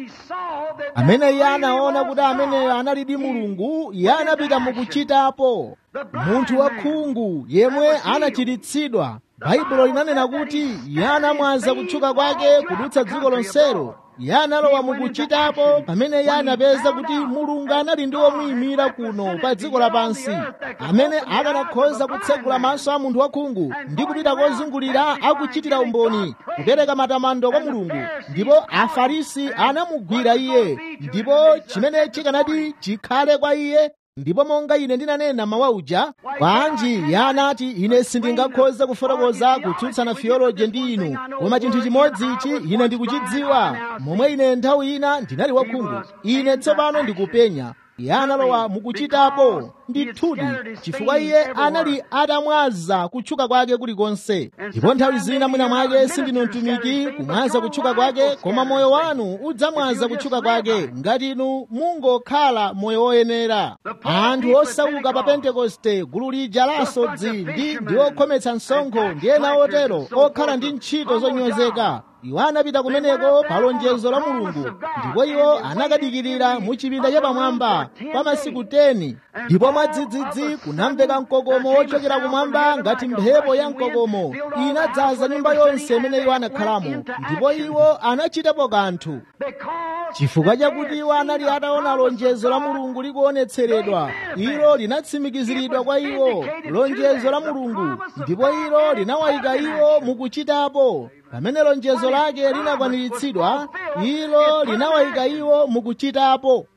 amene iye anaona kuti ameneyo analidi mulungu iye anapita mukuchitapo munthu wakhungu yemwe anachiritsidwa baibulo linanena kuti iye anamwaza kutchuka kwake kudutsa dziko lonselo iye analowa mukuchitapo pamene iye anapeza kuti mulungu anali ndi womuyimira kuno pa dziko lapansi amene akanakhoza kutsegula maso a munthu wakhungu ndi kupita kozungulira akuchitira umboni kupereka matamando kwa mulungu ndipo afarisi anamugwira iye ndipo chimene chikanati chikhale kwa iye ndipo monga ine ndinanena mawa uja bwanji iye anati ine sindingakhoza kufotokoza kutsutsana theology ndi inu koma chinthu chimodzi ichi ine ndikuchidziwa momwe ine nthawi ina ndinali wakhungu ine tsopano ndikupenya iye analowa mukuchitapo ndithudi chifukwa iye anali atamwaza kutchuka kwake kulikonse ndipo nthawi zina mwina mwake sindinu mtumiki kumwaza kutchuka kwake koma moyo wanu udzamwaza kutchuka kwake ngati inu mungokhala moyo woyenera anthu osauka pa pentekoste gulu lija la asodzi ndi ndi okhometsa msonkho ndi ena otero okhala ndi ntchito zonyozeka iwo anapita kumeneko pa lonjezo la mulungu ndipo iwo anakadikirira mu chipinda chapamwamba kwa masiku 10 ndipo mwadzidzidzi kunamveka mkokomo wochokera kumwamba ngati mphepo ya mkokomo inadzaza nyumba yonse imene iwo anakhalamo ndipo iwo anachitapo kanthu chifukwa chakuti iwo anali ataona lonjezo la mulungu likuonetseredwa ilo linatsimikiziridwa kwa iwo lonjezo la mulungu ndipo ilo linawayika iwo mukuchitapo pamene lonjezo lake linakwaniritsidwa ilo linawayika iwo mukuchitapo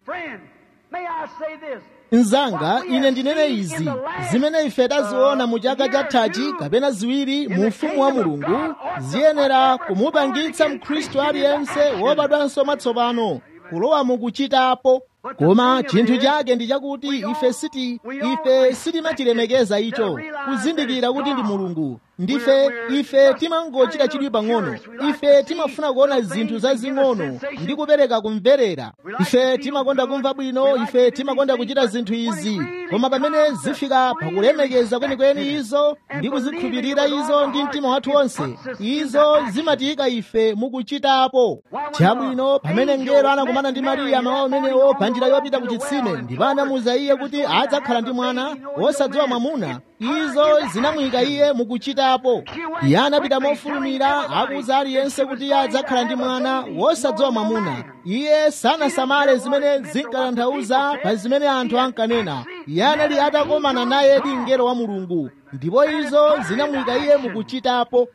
mnzanga ine ndinene izi zimene ife taziona mu chaka chathachi kapena ziwiri mu ufumu wa mulungu ziyenera kumupangitsa mkhristu aliyense wobadwanso mwatsopano kulowa mukuchitapo koma chinthu chake ndi chakuti ife siti ife sitimachilemekeza icho kuzindikira kuti ndi mulungu ndife ife timangochita chidwi pang'ono ife timafuna kuona zinthu zazing'ono ndi kupereka kumverera ife timakonda kumva bwino ife timakonda kuchita zinthu izi koma pamene zifika pakulemekeza kwenikweni izo ndi kuzikhulupirira izo ndi mtima wathu wonse izo zimatiyika ife mukuchitapo chabwino pamene mngelo anakumana ndi mariya mawa umenewo pa njira yopita ku chitsime ndipo anamuwuza iye kuti adzakhala ndi mwana wosadziwa mwamuna izo zinamuyika iye mukuchitapo iye anapita mofulumira akuwuza aliyense kuti iye adzakhala ndi mwana wosadziwa mwamuna iye sanasamale zimene zinkatanthauza pa zimene anthu ankanena iye anali atakomana naye ndi mngelo wa mulungu ndipo izo zinamuyika iye mukuchitapo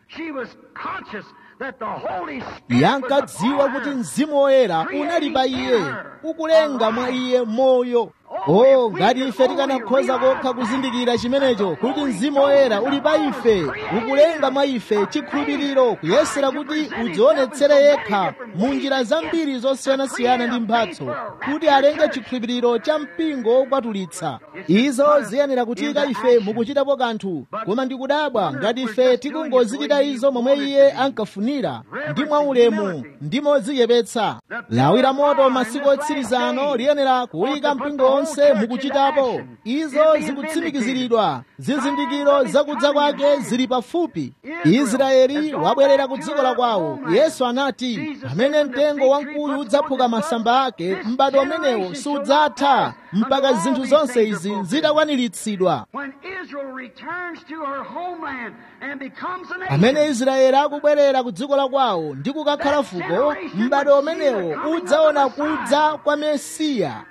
iye ankadziwa kuti mzimu woyera unali pa iye ukulenga mwa iye moyo o ngati ife tikanakhoza kokha kuzindikira chimenecho kuti mzimu woyera uli pa ife ukulenga mwa ife chikhulupiriro kuyesera kuti udzionetsere yekha mu njira zambiri zosiyanasiyana ndi mphatso kuti alenge chikhulupiriro cha mpingo wokwatulitsa izo ziyenera kutika ife mukuchitapo kanthu koma ndikudabwa ngati ife tikungozichita izo momwe iye ankafunira ndi mwaulemu ndi modzichepetsa lawi la moto masiku otsirizano liyenera kuyika mpingo zonse mukuchitapo izo zikutsimikiziridwa zizindikiro zakudza kwake zili pafupi israeli wabwerera ku dziko la kwawo yesu anati pamene mtengo wamkuyu udzaphuka masamba ake m'bado umenewo sudzatha mpaka zinthu zonse izi zitakwaniritsidwa pamene israeli akubwerera ku dziko la kwawo ndi kukakhala fuko m'bado umenewo udzaona kudza kwa mesiya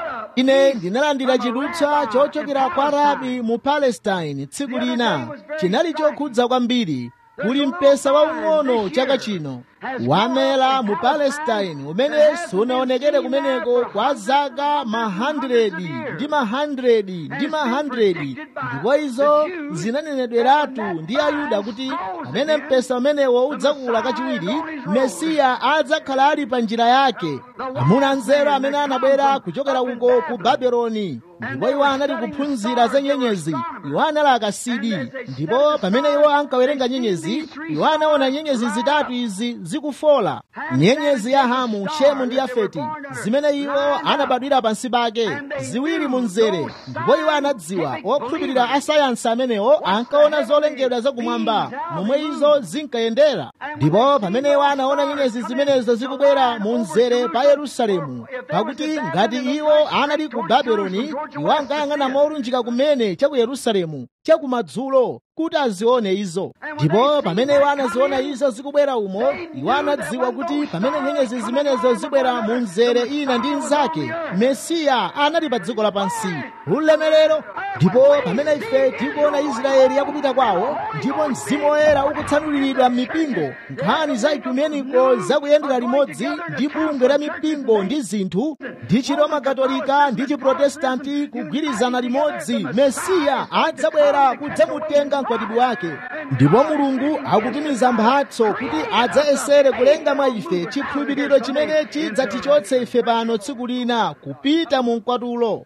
ine ndinalandira chidutswa chochokera kwa rabi mu palestine tsiku lina chinali chokhudza kwambiri kuli mpesa waung'ono chaka chino wamera mu palestine umene sunaonekere kumeneko kwa zaka mahandredi ndi mahandredi ndi mahandredi ndipo izo zinanenedweratu ndi ayuda kuti pamene mpesa umenewo udzakula kachiwiri mesiya adzakhala ali pa njira yake amuna anzeru amene anabwera kuchokera uko ku babeloni ndipo iwo anali kuphunzira za nyenyezi iwo anali akasidi ndipo pamene iwo ankawerenga nyenyezi iwo anaona nyenyezi zitatu izi zikufola nyenyezi ya hamu shemu ndi yafeti zimene iwo anabadwira pansi pake ziwiri mu mzere ndipo iwo anadziwa okhulupirira asayansi amenewo ankaona zolengedwa zakumwamba momwe izo zinkayendera ndipo pamene iwo anaona nyenyezi zimenezo zikubwera mu mzere pa yerusalemu pakuti ngati iwo anali ku babeloni iwo ankayang'ana molunjika kumene cha ku yerusalemu chakumadzulo kuti azione izo ndipo pamene iwo anaziona izo zikubwera umo iwo anadziwa kuti pamene nyenyezi zimenezo zibwera mu mzere ina ndi nzake mesiya anali pa dziko lapansi ulemerero ndipo pamene ife tikuona israeli yakupita kwawo ndipo mzimu woyera ukutsanuliridwa m'mipingo nkhani za ekumeniko zakuyendera limodzi ndi bungwe la mipingo ndi zinthu ndi chiroma katolika ndi chiprotestanti kugwirizana limodzi mesiya adzabwera kudzamutenga mkwatibwi wake ndipo mulungu akutumiza mphatso kuti adzayesere kulenga mwa ife chikhulupiriro chimene chidzatichotse ife pano tsiku lina kupita mu mkwatulo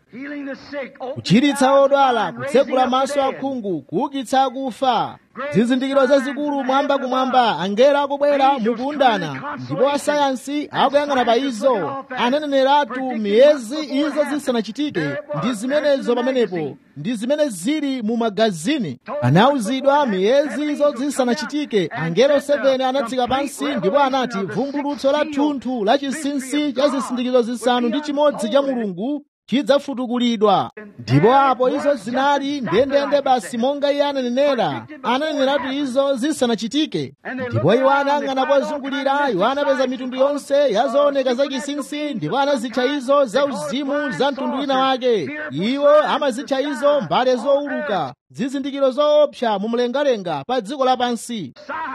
kuchiritsa odwala kutsekula maso akhungu kuukitsa akufa zizindikiro zazikulu mwamba kumwamba angelo akubwera mukuundana ndipo asayansi akuyang'ana pa izo ananeneratu miyezi izo zisanachitike ndi zimenezo pamenepo ndi zimene zili mu magazini anauzidwa miyezi izo zisanachitike angelo 7 anatsika pansi ndipo anati vumbulutso la thunthu la chinsinsi cha zizindikiro zisanu ndi chimodzi cha mulungu chidzafutukulidwa ndipo apo izo zinali ndendende basi monga iye ananenera ananeneratu izo zisanachitike ndipo iwo anayang'ana pozungulira iwo anapeza mitundu yonse ya zooneka za chinsinsi ndipo anazitcha izo za uzimu za mtundu wina wake iwo amazitcha izo mbale zowuluka zizindikiro zoopsa mu mlengalenga pa dziko lapansi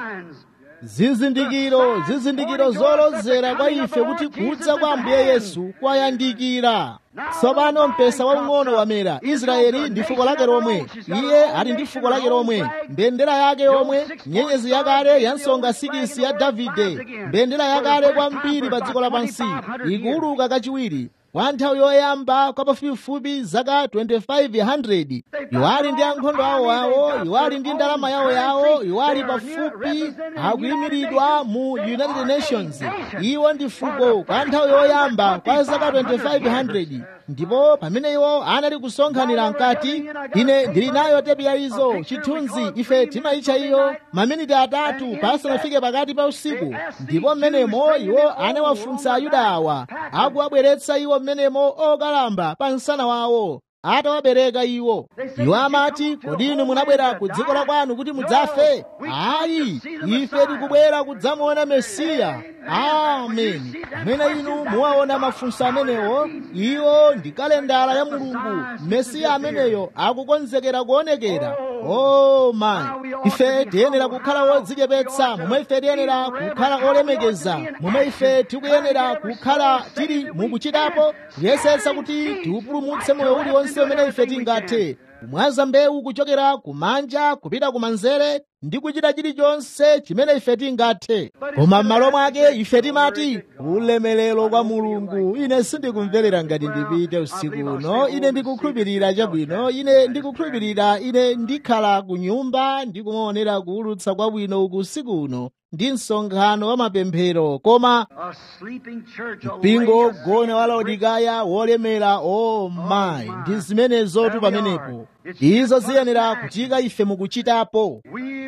zizindikiro zizindikiro zolozera kwa ife kuti kudza kwa ambuye yesu kwayandikira tsopano mpesa waung'ono wamera israeli ndi fuko lake lomwe iye ali ndi fuko lake lomwe mbendera yake yomwe nyenyezi yakale ya nsonga sikisi ya davide mbendera yakale kwambiri pa dziko lapansi ikuwuluka kachiwiri kwa nthawi yoyamba kwa pafupifupi zaka 2500 iwo ali ndi ankhondo awo awo iwo ali ndi ndalama yawo yawo iwo ali pafupi akuyimiridwa mu united nations iwo ndi fuko kwa nthawi yoyamba kwa zaka 2500 ndipo pamene iwo anali kusonkhanira mkati ine ndili nayo tepi ya izo chithunzi ife timayitcha iyo maminiti atatu pasanafike pakati pa usiku ndipo mmenemo iwo anawafunsa ayuda awa akuwabweretsa iwo mmenemo okalamba pa msana wawo atawabereka iwo iwo amati kodi inu munabwera ku dziko la kwanu kuti mudzafe ayi ife tikubwera kudzamuona mesiya amen amene inu muwaona mafunso amenewo iwo ndi kalendala ya mulungu mesiya ameneyo akukonzekera kuonekera o mayi ife tiyenera kukhala wodzichepetsa momwe ife tiyenera kukhala olemekeza momwe ife tikuyenera kukhala tili mukuchitapo kuyesetsa kuti tiupulumutse moyo uliwonse umene ife tingathe kumwaza mbewu kuchokera kumanja kupita kumanzere ndi kuchita chilichonse chimene ife tingathe koma m'malo mwake ife timati ulemelero kwa mulungu ine sindikumverera ngati ndipite usiku uno ine ndikukhulupirira chabwino ine ndikukhulupirira ine ndikhala ku nyumba ndikumaonera kuwulutsa kwabwino uku usiku uno ndi msonkhano wa mapemphero koma mpingo wogona wa laodikaya wolemera o mayi ndi zimenezotu pamenepo izo ziyenera kuchika ife mukuchitapo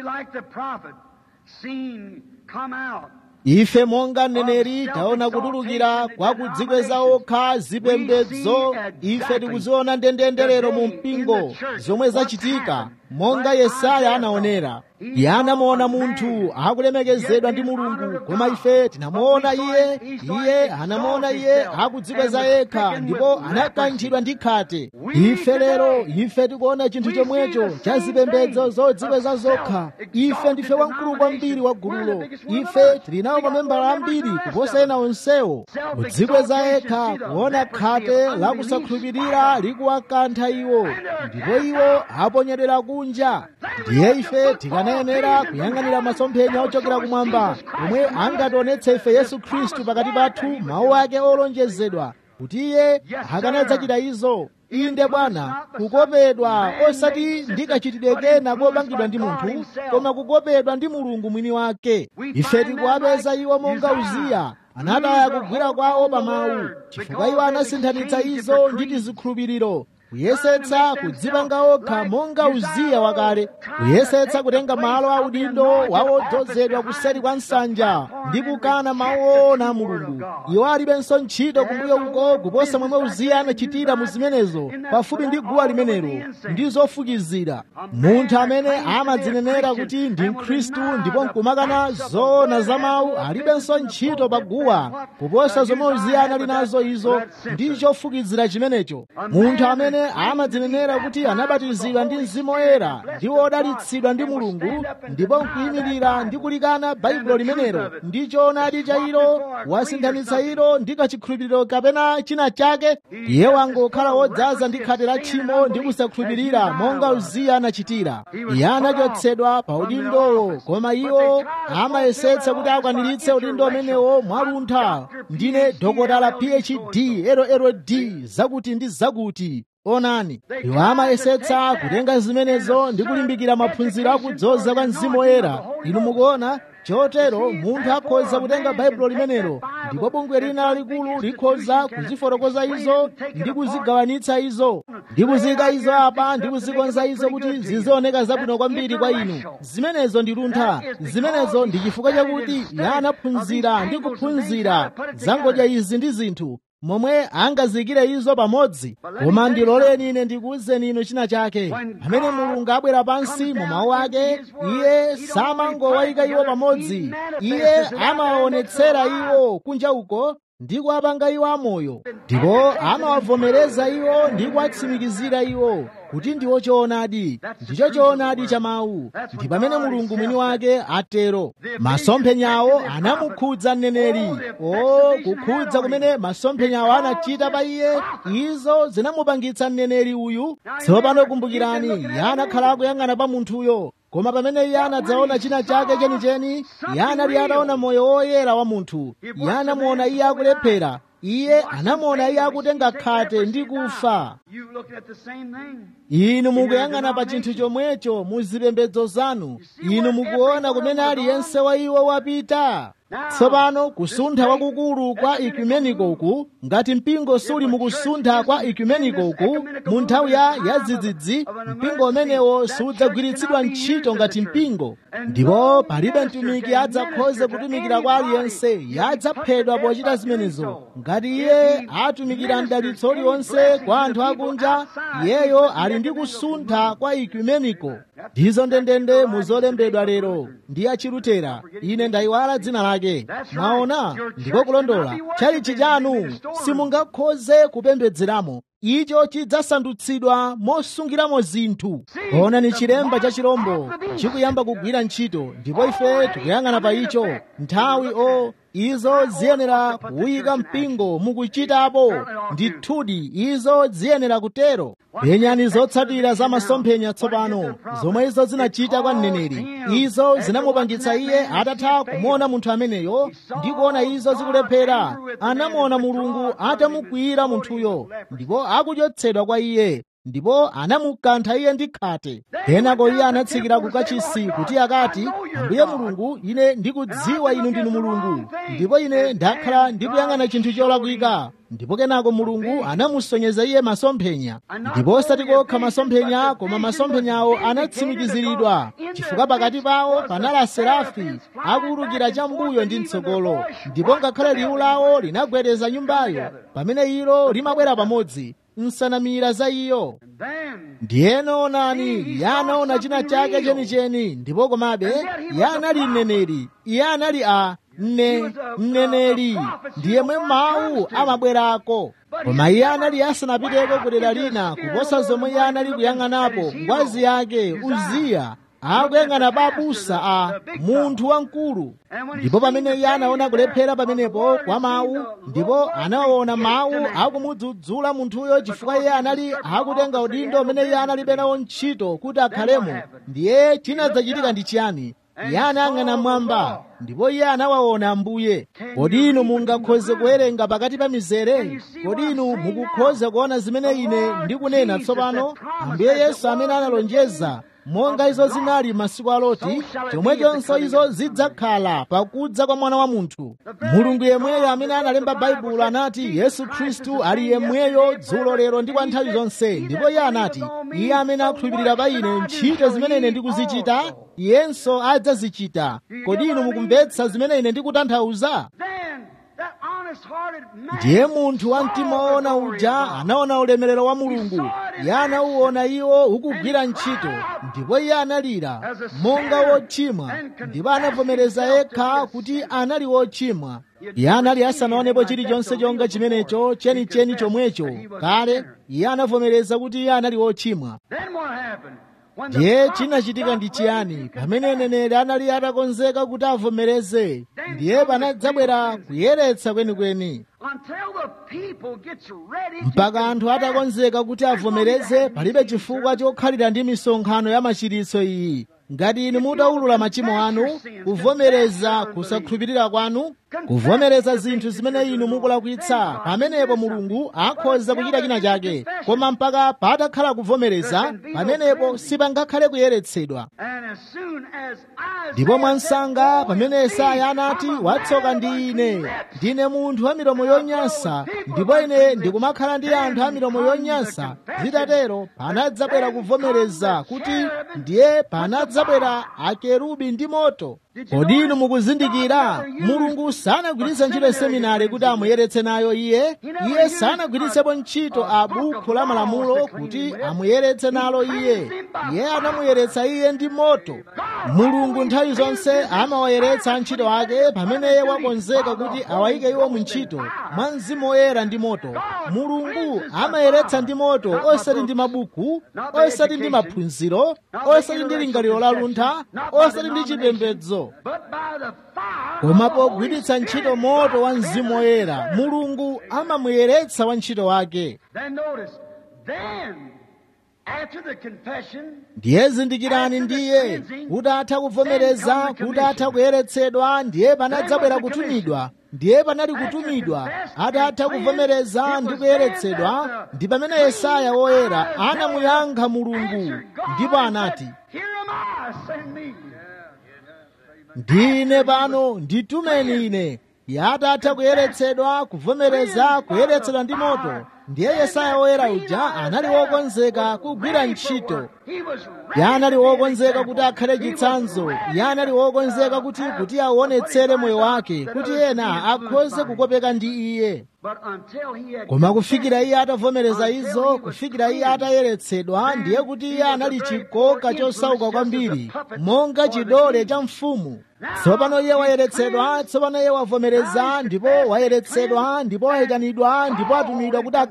ife monga mneneri taona kutulukira kwa kudzikweza okha zipembedzo ife tikuziona ndendendelero mu mpingo zomwe zachitika monga yesaya anaonera iye anamuona munthu akulemekezedwa ndi mulungu koma ife tinamuona iye iye anamuona iye akudzikweza yekha ndipo anakanthidwa ndi khate ife lero ife tikuona chinthu chomwecho cha zipembedzo zodzikweza zokha ife ndife wamkulu kwambiri wa gululo ife tili nawo mamembala ambiri kuposa ena onsewo kudzikweza yekha kuona khate lakusakhulupirira likuwakantha iwo ndipo iwo aponyedwera kunja ndiye ife tikanayenera kuyang'anira masomphenya ochokera kumwamba omwe angationetse ife yesu khristu pakati pathu mawu ake olonjezedwa kuti iye akanadzachita izo inde bwana kukopedwa osati ndikachitidwe kena kopangidwa ndi munthu koma kukopedwa ndi mulungu mwini wake ife tikuwapeza iwo monga uziya anataya kugwira kwawo pa mawu chifukwa iwo anasinthanitsa izo ndi tizikhulupiriro kuyesetsa kudzipanga okha monga uziya wakale kuyesetsa kutenga malo a udindo wawodzozedwa kuseri kwa nsanja ndi kukana mawu oona a mulungu iwo alibenso ntchito kumbuyo uko kuposa momwe uziya anachitira mu zimenezo pafupi ndi guwa limenelo ndi zofukizira munthu amene amadzinenera kuti ndi mkhristu ndipo nkumakana zoona za mawu alibenso ntchito pa guwa kuposa zomwe uziya anali nazo izo ndi chofukizira chimenecho munthu amene amadzinenera kuti anabatizidwa ndi mzimu woyera ndi wodalitsidwa ndi mulungu ndipo nkuyimirira ndi kulikana baibulo limenelo ndi choonadi cha ilo wasinthanitsa ilo ndi kachikhulupiriro kapena china chake iye wangokhala wodzaza ndi khate la tchimo ndi kusakhulupirira monga uziya anachitira iye anachotsedwa pa udindowo koma iwo amayesetsa kuti akwaniritse udindo umenewo mwaluntha ndine dokotala phd lld zakuti ndi zakuti onani iwo amayesetsa kutenga zimenezo ndi kulimbikira maphunziro akudzoza kwa mzimu woyera inu mukuona chotero munthu akhoza kutenga baibulo limenelo ndipo bungwe lina lalikulu likhoza kuzifotokoza izo ndi kuzigawanitsa izo ndi kuziyika izo apa ndi kuzikonza izo kuti zizioneka zabwino kwambiri kwa inu zimenezo ndi luntha zimenezo ndi chifukwa chakuti iye anaphunzira ndi kuphunzira zangodya izi ndi zinthu momwe angazikire izo pamodzi koma ndiloleni ine ndikuwuzeni inu china chake pamene mulungu abwera pansi mu mawu ake iye samangowayika iwo pamodzi iye amawaonetsera iwo kunja uko ndi kuwapanga iwo amoyo ndipo amawavomereza iwo ndi kuwatsimikizira iwo kuti ndiwo choonadi ndicho choonadi cha mawu ndi pamene mulungu mwini wake atero masomphenyawo anamukhudza mneneri o kukhudza kumene masomphenyawo anachita pa iye izo zinamupangitsa mneneri uyu tsopano kumbukirani iye anakhala akuyang'ana pa munthuyo koma pamene iye anadzaona china chake chenicheni iye anali ataona moyo woyera wa munthu iye anamuona iye akulephera iye anamuona iye akutenga khate ndi kufa inu mukuyang'ana pa chinthu chomwecho mu zipembedzo zanu inu mukuona kumene aliyense wa iwo wapita tsopano kusuntha kwakukulu kwa ekumenikoku ngati mpingo suli mukusuntha kwa ekumenikoku mu nthawi ya yadzidzidzi mpingo umenewo sudzagwiritsidwa ntchito ngati mpingo ndipo palibe mtumiki adzakhoze kutumikira kwa aliyense yadzaphedwa pochita zimenezo ngati iye atumikira mdalitso uliwonse kwa anthu akunja iyeyo ali ndi kusuntha kwa ekumeniko ndizo ndendende muzolembedwa lero ndi achilutera ine ndayiwala dzina lake mwaona ndiko kulondola chalichi chanu simungakhoze kupembedzeramo icho chidzasandutsidwa mosungiramo zinthu onani chilemba cha chirombo chikuyamba kugwira ntchito ndipo ife tikuyang'ana pa icho nthawi o izo ziyenera kuyika mpingo mukuchitapo ndithudi izo ziyenera kutero penyani zotsatira za masomphenya tsopano zomwe izo zinachita kwa mneneri izo zinamupangitsa iye atatha kumuona munthu ameneyo ndi kuona izo zikulephera anamuona mulungu atamukwiyira munthuyo ndipo akuchotsedwa kwa iye ndipo anamukantha iye ndi khate kenako iye anatsikira ku kachisi kuti akati ambuye mulungu ine ndikudziwa inu ndinu mulungu ndipo ine ndakhala ndikuyang'ana chinthu cholakwika ndipo kenako mulungu anamusonyeza iye masomphenya ndipo osati kokha masomphenya koma masomphenyawo anatsimikiziridwa chifukwa pakati pawo panali aserafi akuwulukira chambuyo ndi mtsogolo ndipo ngakhale liwu lawo linagwedeza nyumbayo pamene ilo limabwera pamodzi nsanamira za iyo ndiyeno onani iye anaona china chake chenicheni ndipo komabe iye anali mneneri iye anali a mne mneneri ndiye mwe mawu amabwerako koma iye anali asanapiteko ku dera lina kuposa zomwe iye anali kuyang'anapo ngwazi yake uziya akuyang'ana pa abusa a munthu wamkulu ndipo pamene iye anaona kulephera pamenepo kwa mawu ndipo anaona mawu akumudzudzula munthuyo chifukwa iye anali akutenga udindo umene iye analibe nawo ntchito kuti akhalemo ndiye chinadzachitika ndi chiyani iye anayang'ana mmwamba ndipo iye anawaona ambuye kodi inu mungakhoze kuwerenga pakati pa mizere kodi inu mukukhoza kuona zimene ine ndikunena tsopano ambuye yesu amene analonjeza monga izo zinali masiku a loti chomwechonso izo zidzakhala pakudza kwa mwana wa munthu mulungu yemweyo amene analemba baibulo anati yesu khristu ali yemweyo dzulo lero ndi kwa nthawi zonse ndipo iye anati iye amene akhulupirira pa ine ntchito zimene ine ndikuzichita iyenso adzazichita kodi inu mukumvetsa zimene ine ndikutanthauza ndiye munthu wa mtima woona uja anaona ulemerero wa mulungu iye anauona iwo ukugwira ntchito ndipo iye analira monga wochimwa ndipo anavomereza yekha kuti anali wochimwa iye anali asanaonepo chilichonse chonga chimenecho chenicheni chomwecho kale iye anavomereza kuti iye anali wochimwa ndiye chinachitika ndi chiyani pamene mneneri anali atakonzeka kuti avomereze ndiye panadzabwera kuyeretsa kwenikweni mpaka anthu atakonzeka kuti avomereze palibe chifukwa chokhalira ndi misonkhano ya machiritso iyi ngati inu mutaulula machimo anu kuvomereza kusakhulupirira kwanu kuvomereza zinthu zimene inu mukulakwitsa pamenepo mulungu akhoza kuchita china chake koma mpaka patakhala kuvomereza pamenepo sipangakhale kuyeretsedwa ndipo mwansanga pamene yesaya anati watsoka ndi ine ndine munthu wa milomo yonyansa ndipo ine ndikumakhala ndi anthu a milomo yonyansa zitatero panadzabwera kuvomereza kuti ndiye panadzabwera akerubi ndi moto kodi inu mukuzindikira mulungu sanagwiritse ntchito seminari kuti amuyeretse nayo iye iye sanagwiritsepo ntchito a bukhu la malamulo kuti amuyeretse nalo iye iye anamuyeretsa iye ndi moto mulungu nthawi zonse amawayeretsa antchito ake pamene iye wakonzeka kuti awayike iwo mu ntchito mwa mzimu woyera ndi moto mulungu amayeretsa ndi moto osati ndi mabuku osati ndi maphunziro osati ndi lingaliro la luntha osati ndi chipembedzo koma pogwiritsa ntchito moto wa mzimu woyera mulungu amamuyeretsa wantchito wake ndiye zindikirani ndiye kuti atha kuvomereza kuti atha kuyeretsedwa ndiye panadzabwera kutumidwa ndiye panali kutumidwa atatha kuvomereza ndi kuyeretsedwa ndi pamene yesaya woyera anamuyankha mulungu ndipo anati ndine pano nditumeni ine yatatha kuyeretsedwa kuvomereza kuyeretsedwa ndi moto ndiye yesaya woyera uja anali wokonzeka kugwira ntchito iye anali wokonzeka kuti akhale chitsanzo iye anali wokonzeka kuti kuti aonetsere moyo wake kuti ena akhoze kukopeka ndi iye koma kufikira iye atavomereza izo kufikira iye atayeretsedwa ndiye kuti iye anali chikoka chosauka kwambiri monga chidole cha mfumu tsopano iye wayeretsedwa tsopano iye wavomereza ndipo wayeretsedwa ndipo wayitanidwa ndipo atumidwa kuti akhale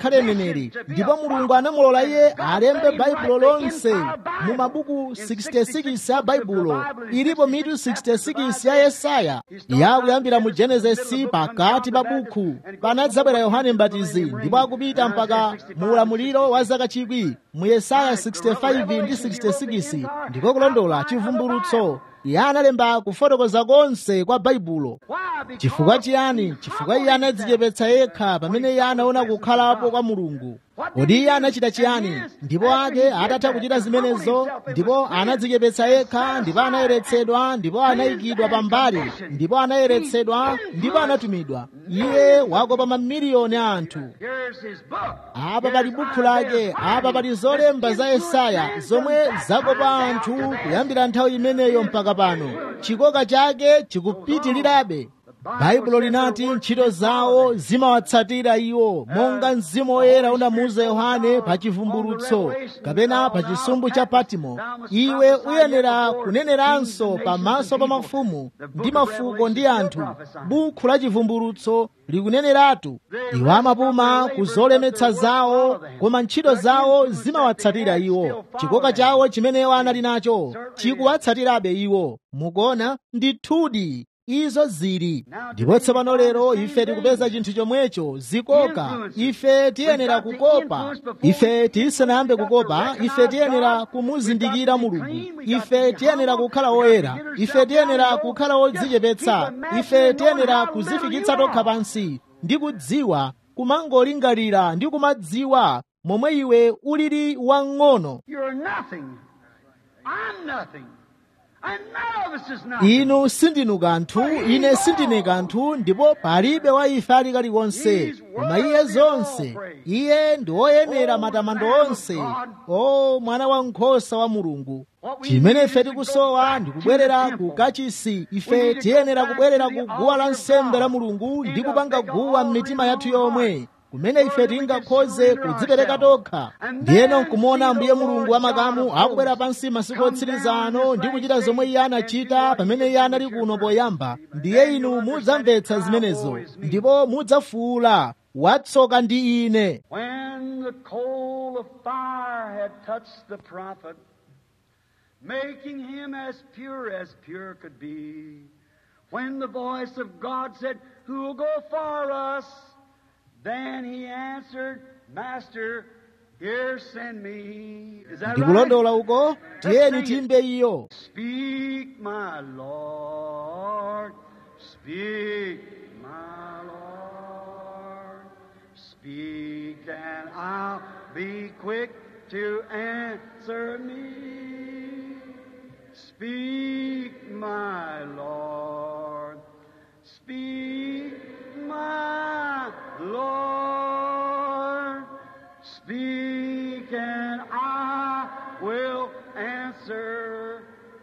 akhale mneneri ndipo mulungu anamulola iye alembe baibulo lonse mu mabuku 66 a baibulo ilipo mitu 66 ya yesaya yakuyambira mu genesisi pakati pa buku panadzabwera yohane mbatizi ndipo akupita mpaka mu ulamuliro wa zaka chikwi mu yesaya 65 ndi 66 ndiko kulondola chivumbulutso iye analemba kufotokoza konse kwa baibulo chifukwa chiyani chifukwa iye anadzichepetsa yekha pamene iye anaona kukhalapo kwa mulungu kodi iye anachita chiyani ndipo ake atatha kuchita zimenezo ndipo anadzichepetsa yekha ndipo anayeretsedwa ndipo anayikidwa pambali ndipo anayeretsedwa ndipo anatumidwa iye wakopa mamiliyoni a anthu apa pali bukhu lake apa pali zolemba za yesaya zomwe zakopa anthu kuyambira nthawi imeneyo mpaka pano chikoka chake chikupitirirabe baibulo linati ntchito zawo zimawatsatira iwo monga mzimu woyera unamuuza yohane pa chivumbulutso kapena pa chisumbu cha patimo iwe uyenera kuneneranso pamaso pa mafumu ndi mafuko ndi anthu bukhu la chivumbulutso likuneneratu iwo amapuma ku zolemetsa zawo koma ntchito zawo zimawatsatira iwo chikoka chawo chimene iwo anali nacho chikuwatsatirabe iwo mukuona ndithudi izo zili ndipo tsopano lero ife tikupeza chinthu chomwecho zikoka ife tiyenera kukopa ife tisanayambe kukopa ife tiyenera kumuzindikira mulungu ife tiyenera kukhala woyera ife tiyenera kukhala wodzichepetsa ife tiyenera kuzifikitsa tokha pansi ndi kudziwa kumangolingalira ndi kumadziwa momwe iwe ulili wang'ono inu sindinu kanthu ine sindine kanthu ndipo palibe wa ife ali kalikonse koma iye zonse iye ndi woyenera matamando onse o mwana wankhosa wa mulungu chimene ife tikusowa ndi kubwerera ku kachisi ife tiyenera kubwerera ku guwa la nsembe la mulungu ndi kupanga guwa m'mitima yathu yomwe kumene ife tingakhoze kudzipereka tokha ndiyeno nkumuona ambuye mulungu wamakamu akubwera pansi masiku otsiriza ano ndi kuchita zomwe iye anachita pamene iye anali kuno poyamba ndiye inu mudzamvetsa zimenezo ndipo mudzafuula watsoka ndi ine making him as pure as pure could be when the voice of god said who will go for us Then he answered, Master, here send me. Is that ndikulondola uko tiyeni timbe iyo Speak, my Lord. Speak, my Lord. Speak, and I'll be quick to answer me. Speak, my Lord. Speak, my Lord. Speak, and I will answer.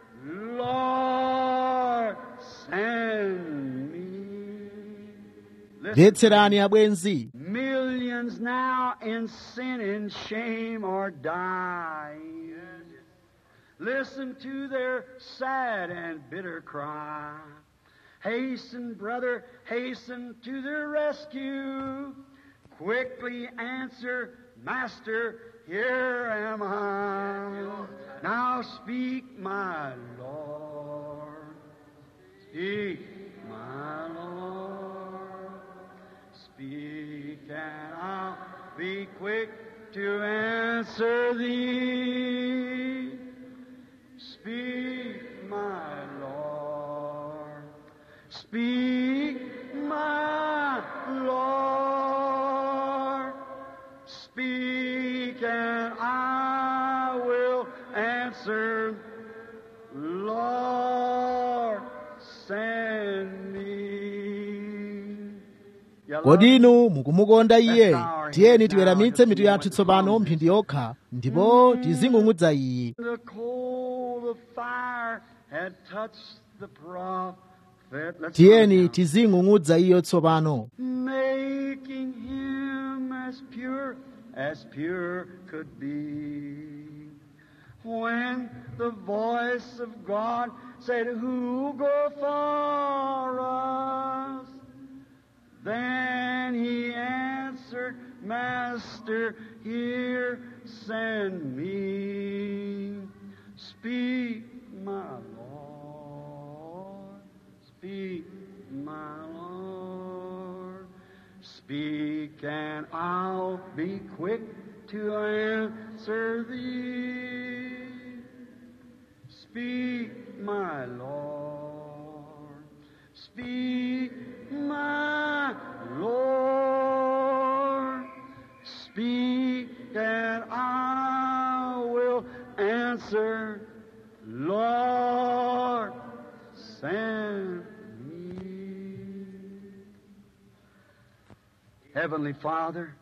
Lord, send me. mvetserani abwenzi Millions now in sin and shame are dying. Listen to their sad and bitter cry. Hasten, brother, hasten to their rescue. Quickly answer, Master, here am I. Now speak, my Lord. Speak, my Lord. Speak, and I'll be quick to answer thee. Speak, my Lord. Speak, my Lord. Speak, and I will answer. Lord, send me. You love kodi inu mukumukonda iye tiyeni tiweramitse mitu yathu tsopano mphindi yokha ndipo tizing'ung'udza iye The coal of fire had touched the prophet. Let's tiyeni sing now. tizing'ung'udza iyo tsopano making him as pure as pure could be. When the voice of God said, Who go for us? Then he answered, Master. Master, here send me. Speak, my Lord. Speak, my Lord. Speak, and I'll be quick to answer thee. Speak, my Lord. Speak, my Lord. Speak, and I will answer. Lord, send me. Heavenly Father,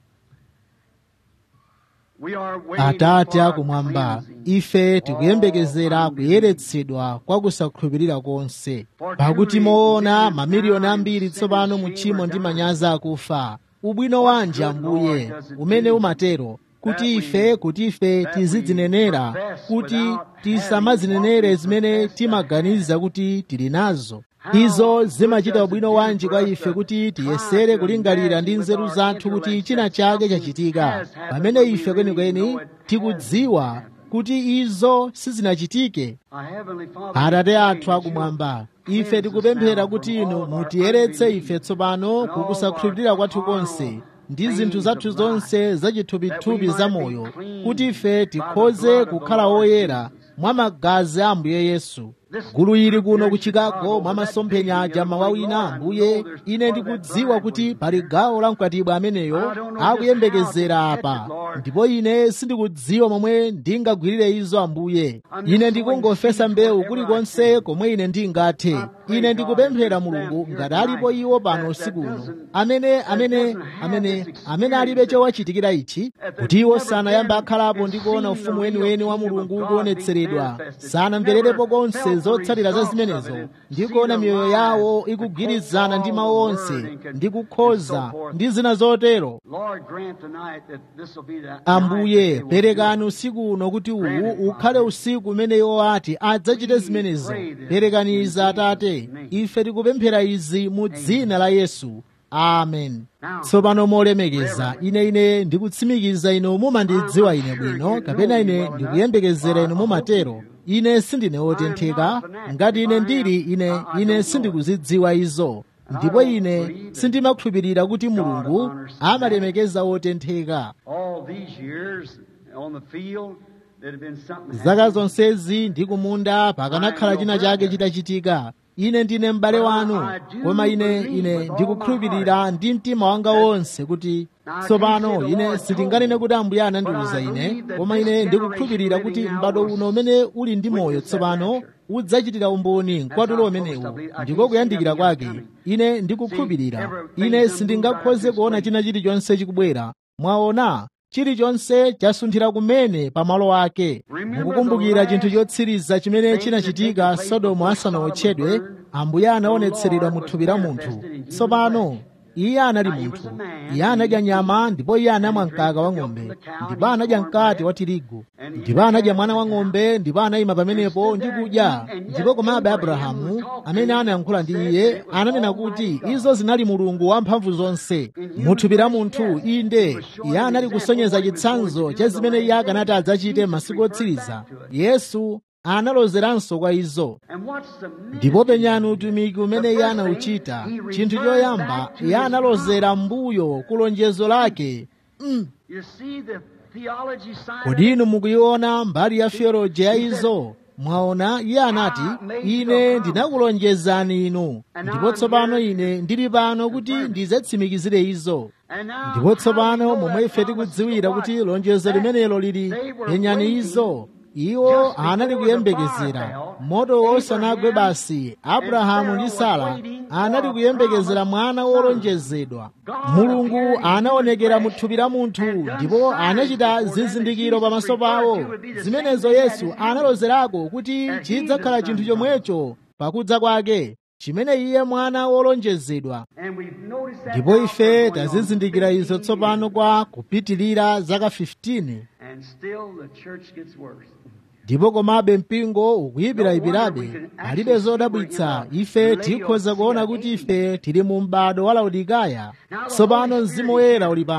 we are waiting atate for our akumwamba cleansing. ife tikuyembekezera All kuyeretsedwa kwa kusakhulupirira konse pakuti moona mamiliyoni ambiri tsopano mu tchimo ndi manyazi akufa ubwino wanji ambuye umene umatero kuti ife kuti ife tizidzinenera kuti tisamadzinenere zimene timaganiza kuti tili nazo izo zimachita ubwino wanji kwa ife kuti tiyesere kulingalira ndi nzeru zathu kuti china chake chachitika pamene ife kwenikweni tikudziwa kuti izo sizinachitike Our Heavenly Father, atate athu akumwamba ife tikupemphera kuti inu mutiyeretse ife tsopano kukusakhulupirira kwathu konse ndi zinthu zathu zonse zachithupithupi zamoyo kuti ife tikhoze kukhala oyera mwa magazi a ambuye yesu gulu ili kuno ku chicago mwa masomphenya aja mawa wina ambuye ine ndikudziwa kuti pali gawo la mkwatibwa ameneyo akuyembekezera apa ndipo ine sindikudziwa momwe ndingagwirire izo ambuye ine ndikungofesa mbewu kulikonse komwe ine ndingathe ine ndikupemphera mulungu ngati alipo iwo pano usiku uno amene amene amene amene alibe chowachitikira ichi kuti iwo sanayambe akhalapo ndi kuona ufumu weniweni wa mulungu kuonetseredwa sanamvererepo konse zotsatira za zimenezo ndi kuona miyoyo yawo ikugwirizana ndi mawu onse ndi kukhoza ndi zina zotero Lord, grant tonight that this will be the night ambuye that they will perekani usiku uno kuti uwu ukhale usiku umene iwo ati adzachite zimenezo perekani izi atate ife tikupemphera izi mu dzina la yesu amen tsopano molemekeza ine ine ndikutsimikiza inu mumandidziwa ine bwino kapena ine ndikuyembekezera inu mumatero ine sindine wotentheka ngati ine ndili ine ine sindikuzidziwa izo ndipo ine sindimakhulupirira kuti mulungu amalemekeza wotentheka all these years on the field that have been something zaka happened. zonsezi ndi kumunda pakanakhala china chake chitachitika ine ndine m'bale wanu koma ine ine ndikukhulupirira ndi mtima wanga wonse kuti tsopano ine sindinganene kuti ambuye anandiuza ine koma ine ndikukhulupirira kuti m'bado uno umene uli ndi moyo tsopano udzachitira umboni mkwatulo umenewu ndiko kuyandikira kwake ine ndikukhulupirira ine sindingakhoze kuona china chilichonse chikubwera mwaona chilichonse chasunthira kumene pamalo ake mukukumbukira chinthu chotsiriza chimene chinachitika sodomu asanawotchedwe ambuye anaonetseredwa mu thupi la munthu tsopano iye anali munthu iye anadya nyama ndipo iye anamwa mkaka wa ng'ombe ndipo anadya mkate wa tirigu ndipo anadya mwana wa ng'ombe ndipo anayima pamenepo ndi kudya ndipo komabe abrahamu amene anayankhula ndi iye ananena kuti izo zinali mulungu wamphamvu zonse mu thupi la munthu inde iye anali kusonyeza chitsanzo cha zimene iye akanati adzachite masiku otsiriza yesu analozeranso kwa izo And what's the ndipo penyani utumiki umene iye anawuchita chinthu choyamba iye analozera mbuyo ku lonjezo lake mm. You see the theology side of kodi it? inu mukuiona mbali ya theology ya izo mwaona iye anati ine ndinakulonjezani inu ndipo tsopano ine ndili pano kuti ndidzatsimikizire izo And now, ndipo tsopano how do we know momwe that ife promise tikudziwira to kuti what? lonjezo limenelo lili They were penyani waiting izo iwo just before anali the kuyembekezera fire fell. moto wosanagwe Abraham basi abrahamu ndi and sara Sarah was waiting anali for a kuyembekezera promised mwana son. wolonjezedwa God mulungu appeared in anaonekera human mu flesh thupi la munthu and done ndipo signs anachita before them that zizindikiro Jesus pamaso referred pawo to would be the zimenezo same thing yesu that he did. analozerako kuti That he chidzakhala was chinthu done. chomwecho pakudza kwake chimene iye mwana wolonjezedwa And we've noticed that ndipo now ife for going on tazizindikira izo 15 tsopano years. kwa kupitilira zaka 15 And still the church gets worse. ndipo komabe mpingo ukuyipirayipirabe palibe zodabwitsa ife tikhoza kuona kuti ife tili mu m'bado wa laodikaya tsopano mzimu woyera uli pano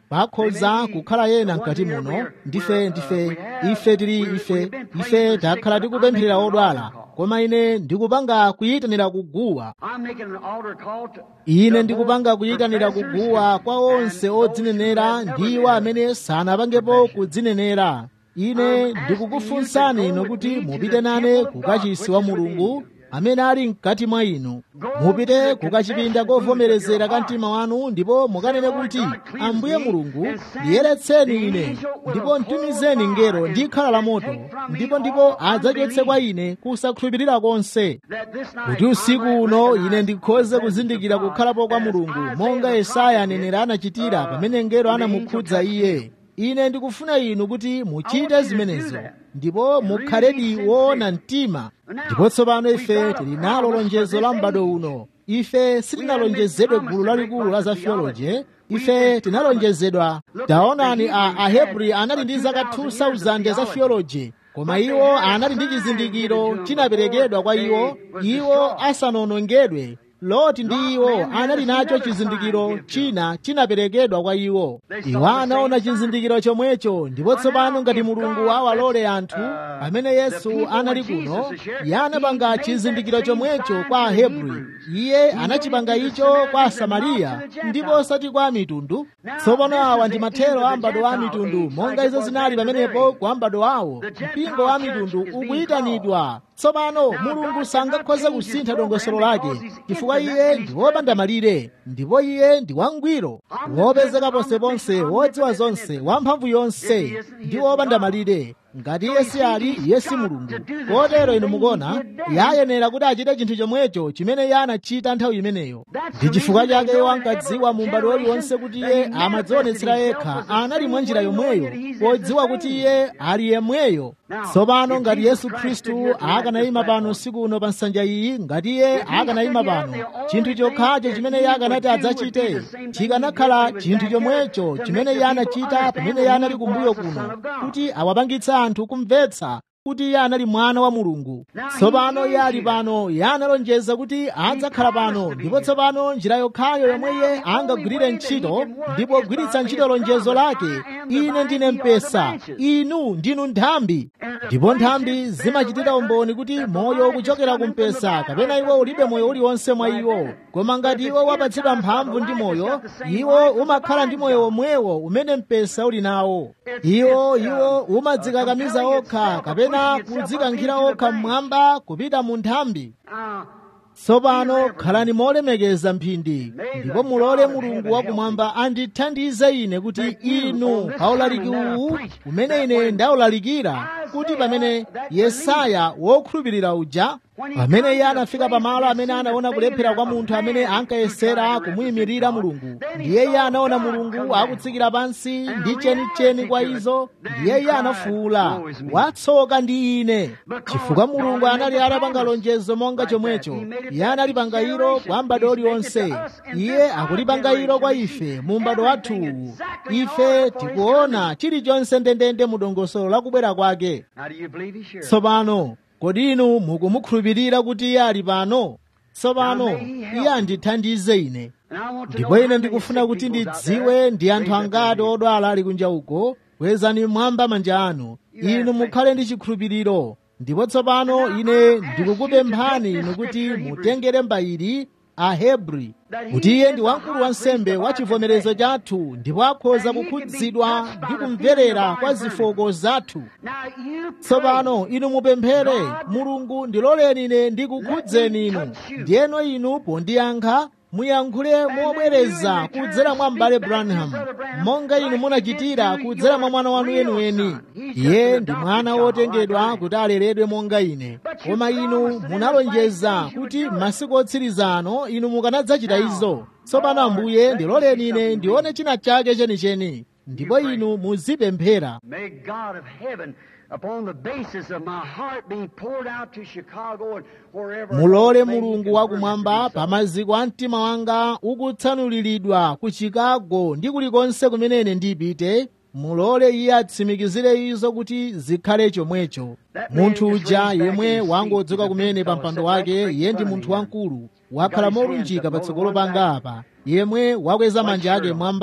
pakhoza kukhala yena mkati muno ndife ndife ife tili ife ife takhala tikupempherera odwala koma ine ndikupanga kuyitanira kuguwa I'm making an altar call to ine ndikupanga kuyitanira kuguwa kwa onse odzinenera ndiwo amene sanapangepo kudzinenera ine ndikukufunsani ino kuti mupite nane kukachisi wa mulungu amene ali mkati mwa inu mupite kukachipinda kovomerezera ka mtima wanu ndipo mukanene kuti ambuye mulungu ndiyeretseni ine ndipo mtumizeni ngero ndi khala la moto ndipo ndipo adzachotse kwa ine kusakhulupirira konse that this night kuti usiku uno ine ndikhoze kuzindikira kukhalapo kwa mulungu monga yesaya anenera anachitira pamene ngero anamukhudza iye ine ndikufuna inu kuti muchite zimenezo ndipo mukhaledi woona mtima ndipo tsopano ife tili nalo lonjezo la m'bado uno ife sitinalonjezedwe gulu lalikulu la za theology ife tinalonjezedwa taonani a ahebri anali ndi zaka 2000 za theology koma iwo anali ndi chizindikiro chinaperekedwa kwa iwo iwo asanonongedwe loti ndi iwo anali nacho chizindikiro china chinaperekedwa kwa iwo iwo anaona chizindikiro chomwecho ndipo tsopano ngati mulungu awalole anthu pamene yesu anali kuno iye anapanga chizindikiro chomwecho kwa ahebri iye anachipanga icho kwa asamariya ndipo osati kwa mitundu tsopano awa ndi mathero a m'bado wa mitundu monga izo zinali pamenepo kwa m'bado wawo mpingo wa mitundu ukuyitanidwa tsopano mulungu sangakhoze kusintha dongosolo lake chifukwa iye ndi wopanda malire ndipo iye ndi wangwiro wopezeka ponseponse wodziwa zonse wamphamvu yonse ndi wopanda malire ngati iye si ali iye si mulungu kotero inu mukuona yayenera kuti achite chinthu chomwecho chimene iye anachita nthawi imeneyo ndi chifukwa chake iwo ankadziwa mu m'bado uliwonse kuti iye amadzionetsera yekha anali mwa njira yomweyo podziwa kuti iye ali yemweyo tsopano ngati yesu khristu akanayima pano usiku uno pa nsanja iyi ngati iye akanayima pano chinthu chokhacho chimene iye akanati adzachite chikanakhala chinthu chomwecho chimene iye anachita pamene iye anali kumbuyo kuno kuti awapangitse anthu kumvetsa kuti iye anali mwana wa mulungu tsopano iye ali pano iye analonjeza kuti adzakhala pano ndipo tsopano njira yokhayo yomwe iye angagwirire ntchito ndipo gwiritsa ntchito lonjezo lake ine ndine mpesa inu ndinu nthambi ndipo nthambi zimachitira umboni kuti moyo ukuchokera ku mpesa kapena iwo ulibe moyo uliwonse mwa iwo koma ngati iwo wapatsidwa mphamvu ndi moyo iwo umakhala ndi moyo womwewo umene mpesa uli nawo iwo iwo umadzikakamiza okha kapena kudzikankhira okha mmwamba kupita mu nthambi uh, tsopano khalani molemekeza mphindi ndipo mulole mulungu wakumwamba andithandize ine kuti inu paulaliki uwu umene ine ndaulalikira kuti pamene yesaya wokhulupirira uja pamene iye anafika pamalo amene anaona kulephera kwa munthu amene ankayesera kumuyimirira mulungu ndiye iye anaona mulungu akutsikira pansi ndi chenicheni kwa izo ndiye iye anafuwula watsoka ndi ine chifukwa mulungu anali atapanga lonjezo monga chomwecho iye analipanga ilo kwa m'bado uliwonse iye akulipanga ilo kwa ife mu m'bado wathuwu ife tikuona chilichonse ndendende mu dongosolo la kubwera kwake now do you believe he's here? tsopano kodi inu mukumukhulupirira kuti iye ali pano tsopano iye andithandize ine And I want to know ndipo how ine many ndikufuna sick kuti people's out ndidziwe there. ndi anthu Raise up angati your hand. odwala ali kunja uko kwezani mmwamba manja anu inu mukhale ndi chikhulupiriro ndipo tsopano ine ndikukupemphani inu kuti mutengere mbayiri ahebri kuti iye ndi wamkulu wa nsembe wa chivomerezo chathu ndipo akhoza kukhudzidwa ndi kumverera kwa zofooka zathu Now you tsopano inu mupemphere mulungu ndiloleni ine ndikukhudzeni inu ndiyeno inu pondiyankha muyankhule mobwereza kudzera mwa m'bale branham monga inu munachitira kudzera mwa mwana wanu yenuweni iye ndi mwana wotengedwa kuti aleredwe monga ine koma inu munalonjeza kuti m'masiku otsiriza ano inu mukanadzachita izo tsopano ambuye ndiloleni ine ndione china chake chenicheni ndipo inu muzipemphera May God of heaven, upon the basis of my heart being poured out to Chicago and wherever. mulole else may He mulungu confirm it to wakumwamba be so. pa maziko a mtima wanga ukutsanuliridwa ku chicago ndi kulikonse kumene ine ndipite mulole iye atsimikizire izo kuti zikhale chomwecho munthu uja yemwe wangodzuka kumene pa mpando wake iye ndi munthu wamkulu wakhala molunjika patsogolo panga apa yemwe wakweza manja ake mwamba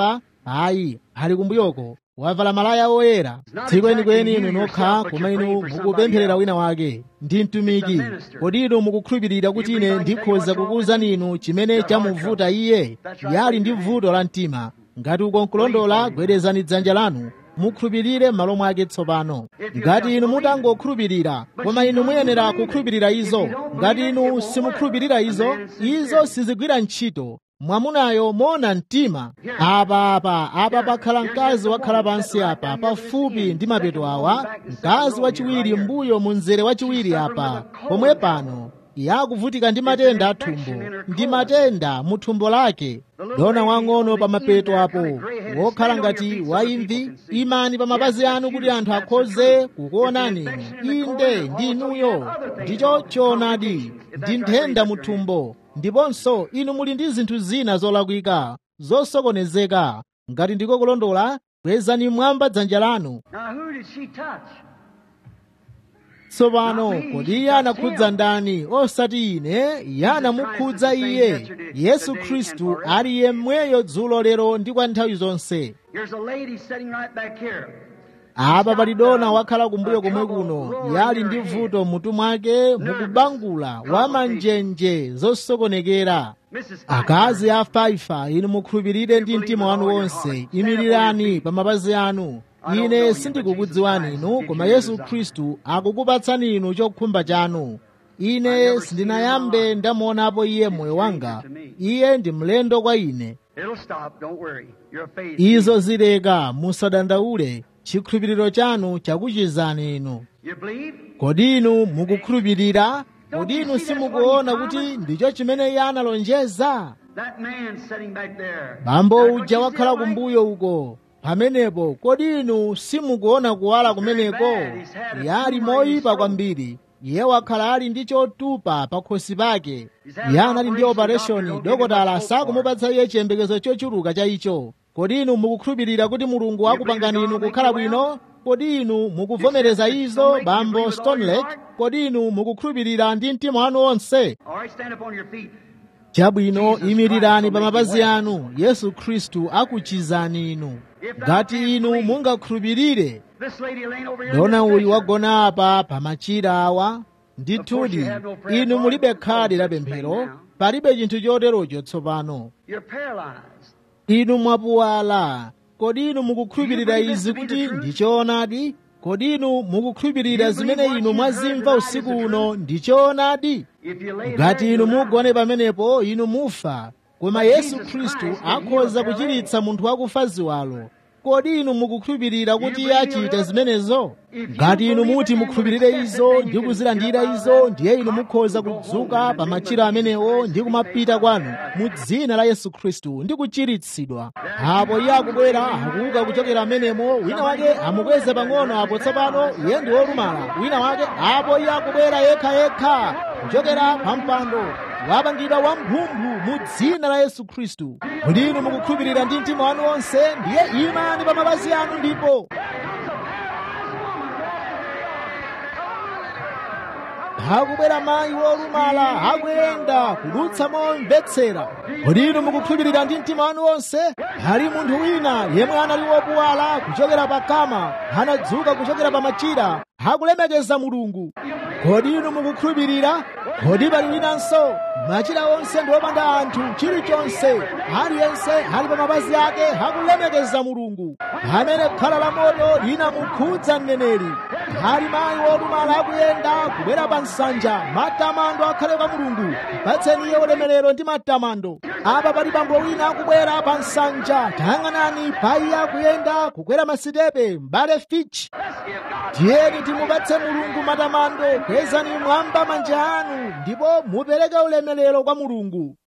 ayi ali kumbuyoko wavala malaya oyera tsiku kwenikweni inu nokha koma inu mukupempherera wina wake ndi mtumiki kodi inu mukukhulupirira kuti ine ndikhoza kukuwuzani inu chimene chamuvuta iye yali ndi vuto la mtima ngati uko nkulondola gwedezani dzanja lanu mukhulupirire m'malo mwake tsopano ngati inu mutangokhulupirira koma inu muyenera kukhulupirira izo ngati inu simukhulupirira izo izo sizigwira ntchito mwamunayo mona mtima apa apa apa pakhala mkazi wakhala pansi apa pafupi ndi mapeto awa mkazi wachiwiri mbuyo mu mzere wachiwiri apa pomwe pano yakuvutika ndi matenda athumbo ndi matenda mu thumbo lake dona wang'ono pa mapeto apo wokhala ngati waimvi imani pa mapazi anu kuti anthu akhoze kukuonani inde ndi inuyo ndicho choonadi ndi nthenda mu thumbo ndiponso inu muli ndi zinthu zina zolakwika zosokonezeka ngati ndiko kulondola kwezani mwamba dzanja lanu Now, who did she touch? tsopano kodi iye anakhudza ndani osati ine iye anamukhudza iye yesu khristu ali yemweyo dzulo lero ndi kwa nthawi zonse Here's a lady sitting right back here. apa pali dona wakhala kumbuyo komwe kuno yali ndi vuto mutu mwake mukubangula wamanjenje zosokonekera Mrs. akazi a faifa inu mukhulupirire ndi mtima wanu wonse imirirani pa mapazi anu ine sindikukudziwani inu koma yesu khristu akukupatsani inu chokhumba chanu ine sindinayambe ndamuonapo iye moyo wanga iye ndi mlendo kwa ine It'll stop. Don't worry. You're a faith. izo zileka musadandaule chikhulupiriro chanu chakuchizani inu You believe? kodi inu mukukhulupirira kodi inu simukuona kuti ndicho chimene iye analonjeza That man sitting back there. bambo That's what uja you wakhala said, right? kumbuyo uko pamenepo kodi inu simukuona kuwala kumeneko yali moyipa kwambiri iye wakhala ali ndi chotupa pa khosi pake iye anali ndi opereshoni dokotala sakumupatsa iye chiyembekezo chochuluka cha icho kodi inu mukukhulupirira kuti mulungu akupangani inu kukhala bwino kodi inu mukuvomereza izo bambo stonelake kodi inu mukukhulupirira ndi mtima wanu wonse All right, stand up on your feet. chabwino imirirani pa mapazi anu yesu khristu akuchizani inu ngati inu mungakhulupirire This lady laying over here. in dona this uyu picture. wagona apa pa machira awa ndithudi inu mulibe khadi la pemphero palibe chinthu choterocho tsopano You're paralyzed. inu mwapuwala kodi inu mukukhulupirira izi kuti ndichoonadi kodi inu mukukhulupirira zimene inu mwazimva usiku uno ndichoonadi If you lay ngati there, inu you'll mugone pamenepo inu mufa koma yesu khristu akhoza kuchiritsa munthu wakufa ziwalo kodi inu mukukhulupirira kuti iye achita zimenezo ngati inu muti mukhulupirire izo ndi kuzilandira izo ndiye inu mukhoza kudzuka pa machira amenewo ndi kumapita kwanu mu dzina la yesu khristu ndi kuchiritsidwa apo iye akubwera akuuka kuchokera amenemo wina wake amukweze pang'ono apo tsopano iye ndi wolumala wina wake apo iye akubwera yekhayekha kuchokera pa mpando wapangidwa wamphumphu mu dzina la yesu khristu kuti inu mukukhulupirira ndi mtima wanu wonse ndiye imani pa mapazi anu ndipo akubwera mayi wolumala akuyenda kudutsa momvetsera kodi inu mukukhulupirira ndi mtima wanu wonse ali munthu wina yemwe anali wopuwala kuchokera pa kama anadzuka kuchokera pa machira akulemekeza mulungu kodi inu mukukhulupirira kodi pali winanso machira onse ndi opanda anthu chilichonse aliyense ali pa mapazi ake akulemekeza mulungu amene khala la moto linamukhudza mneneri ali mayi wolumala akuyenda kubwera pa nsanja matamando akhale kwa mulungu patseni iye ulemerero ndi matamando apa pali bambo wina akubwera pa nsanja tayang'anani pa iye akuyenda kukwera masitepe mbale fich tiyeni timupatse mulungu matamando kwezani mwamba manja anu ndipo mupereke ulemerero kwa mulungu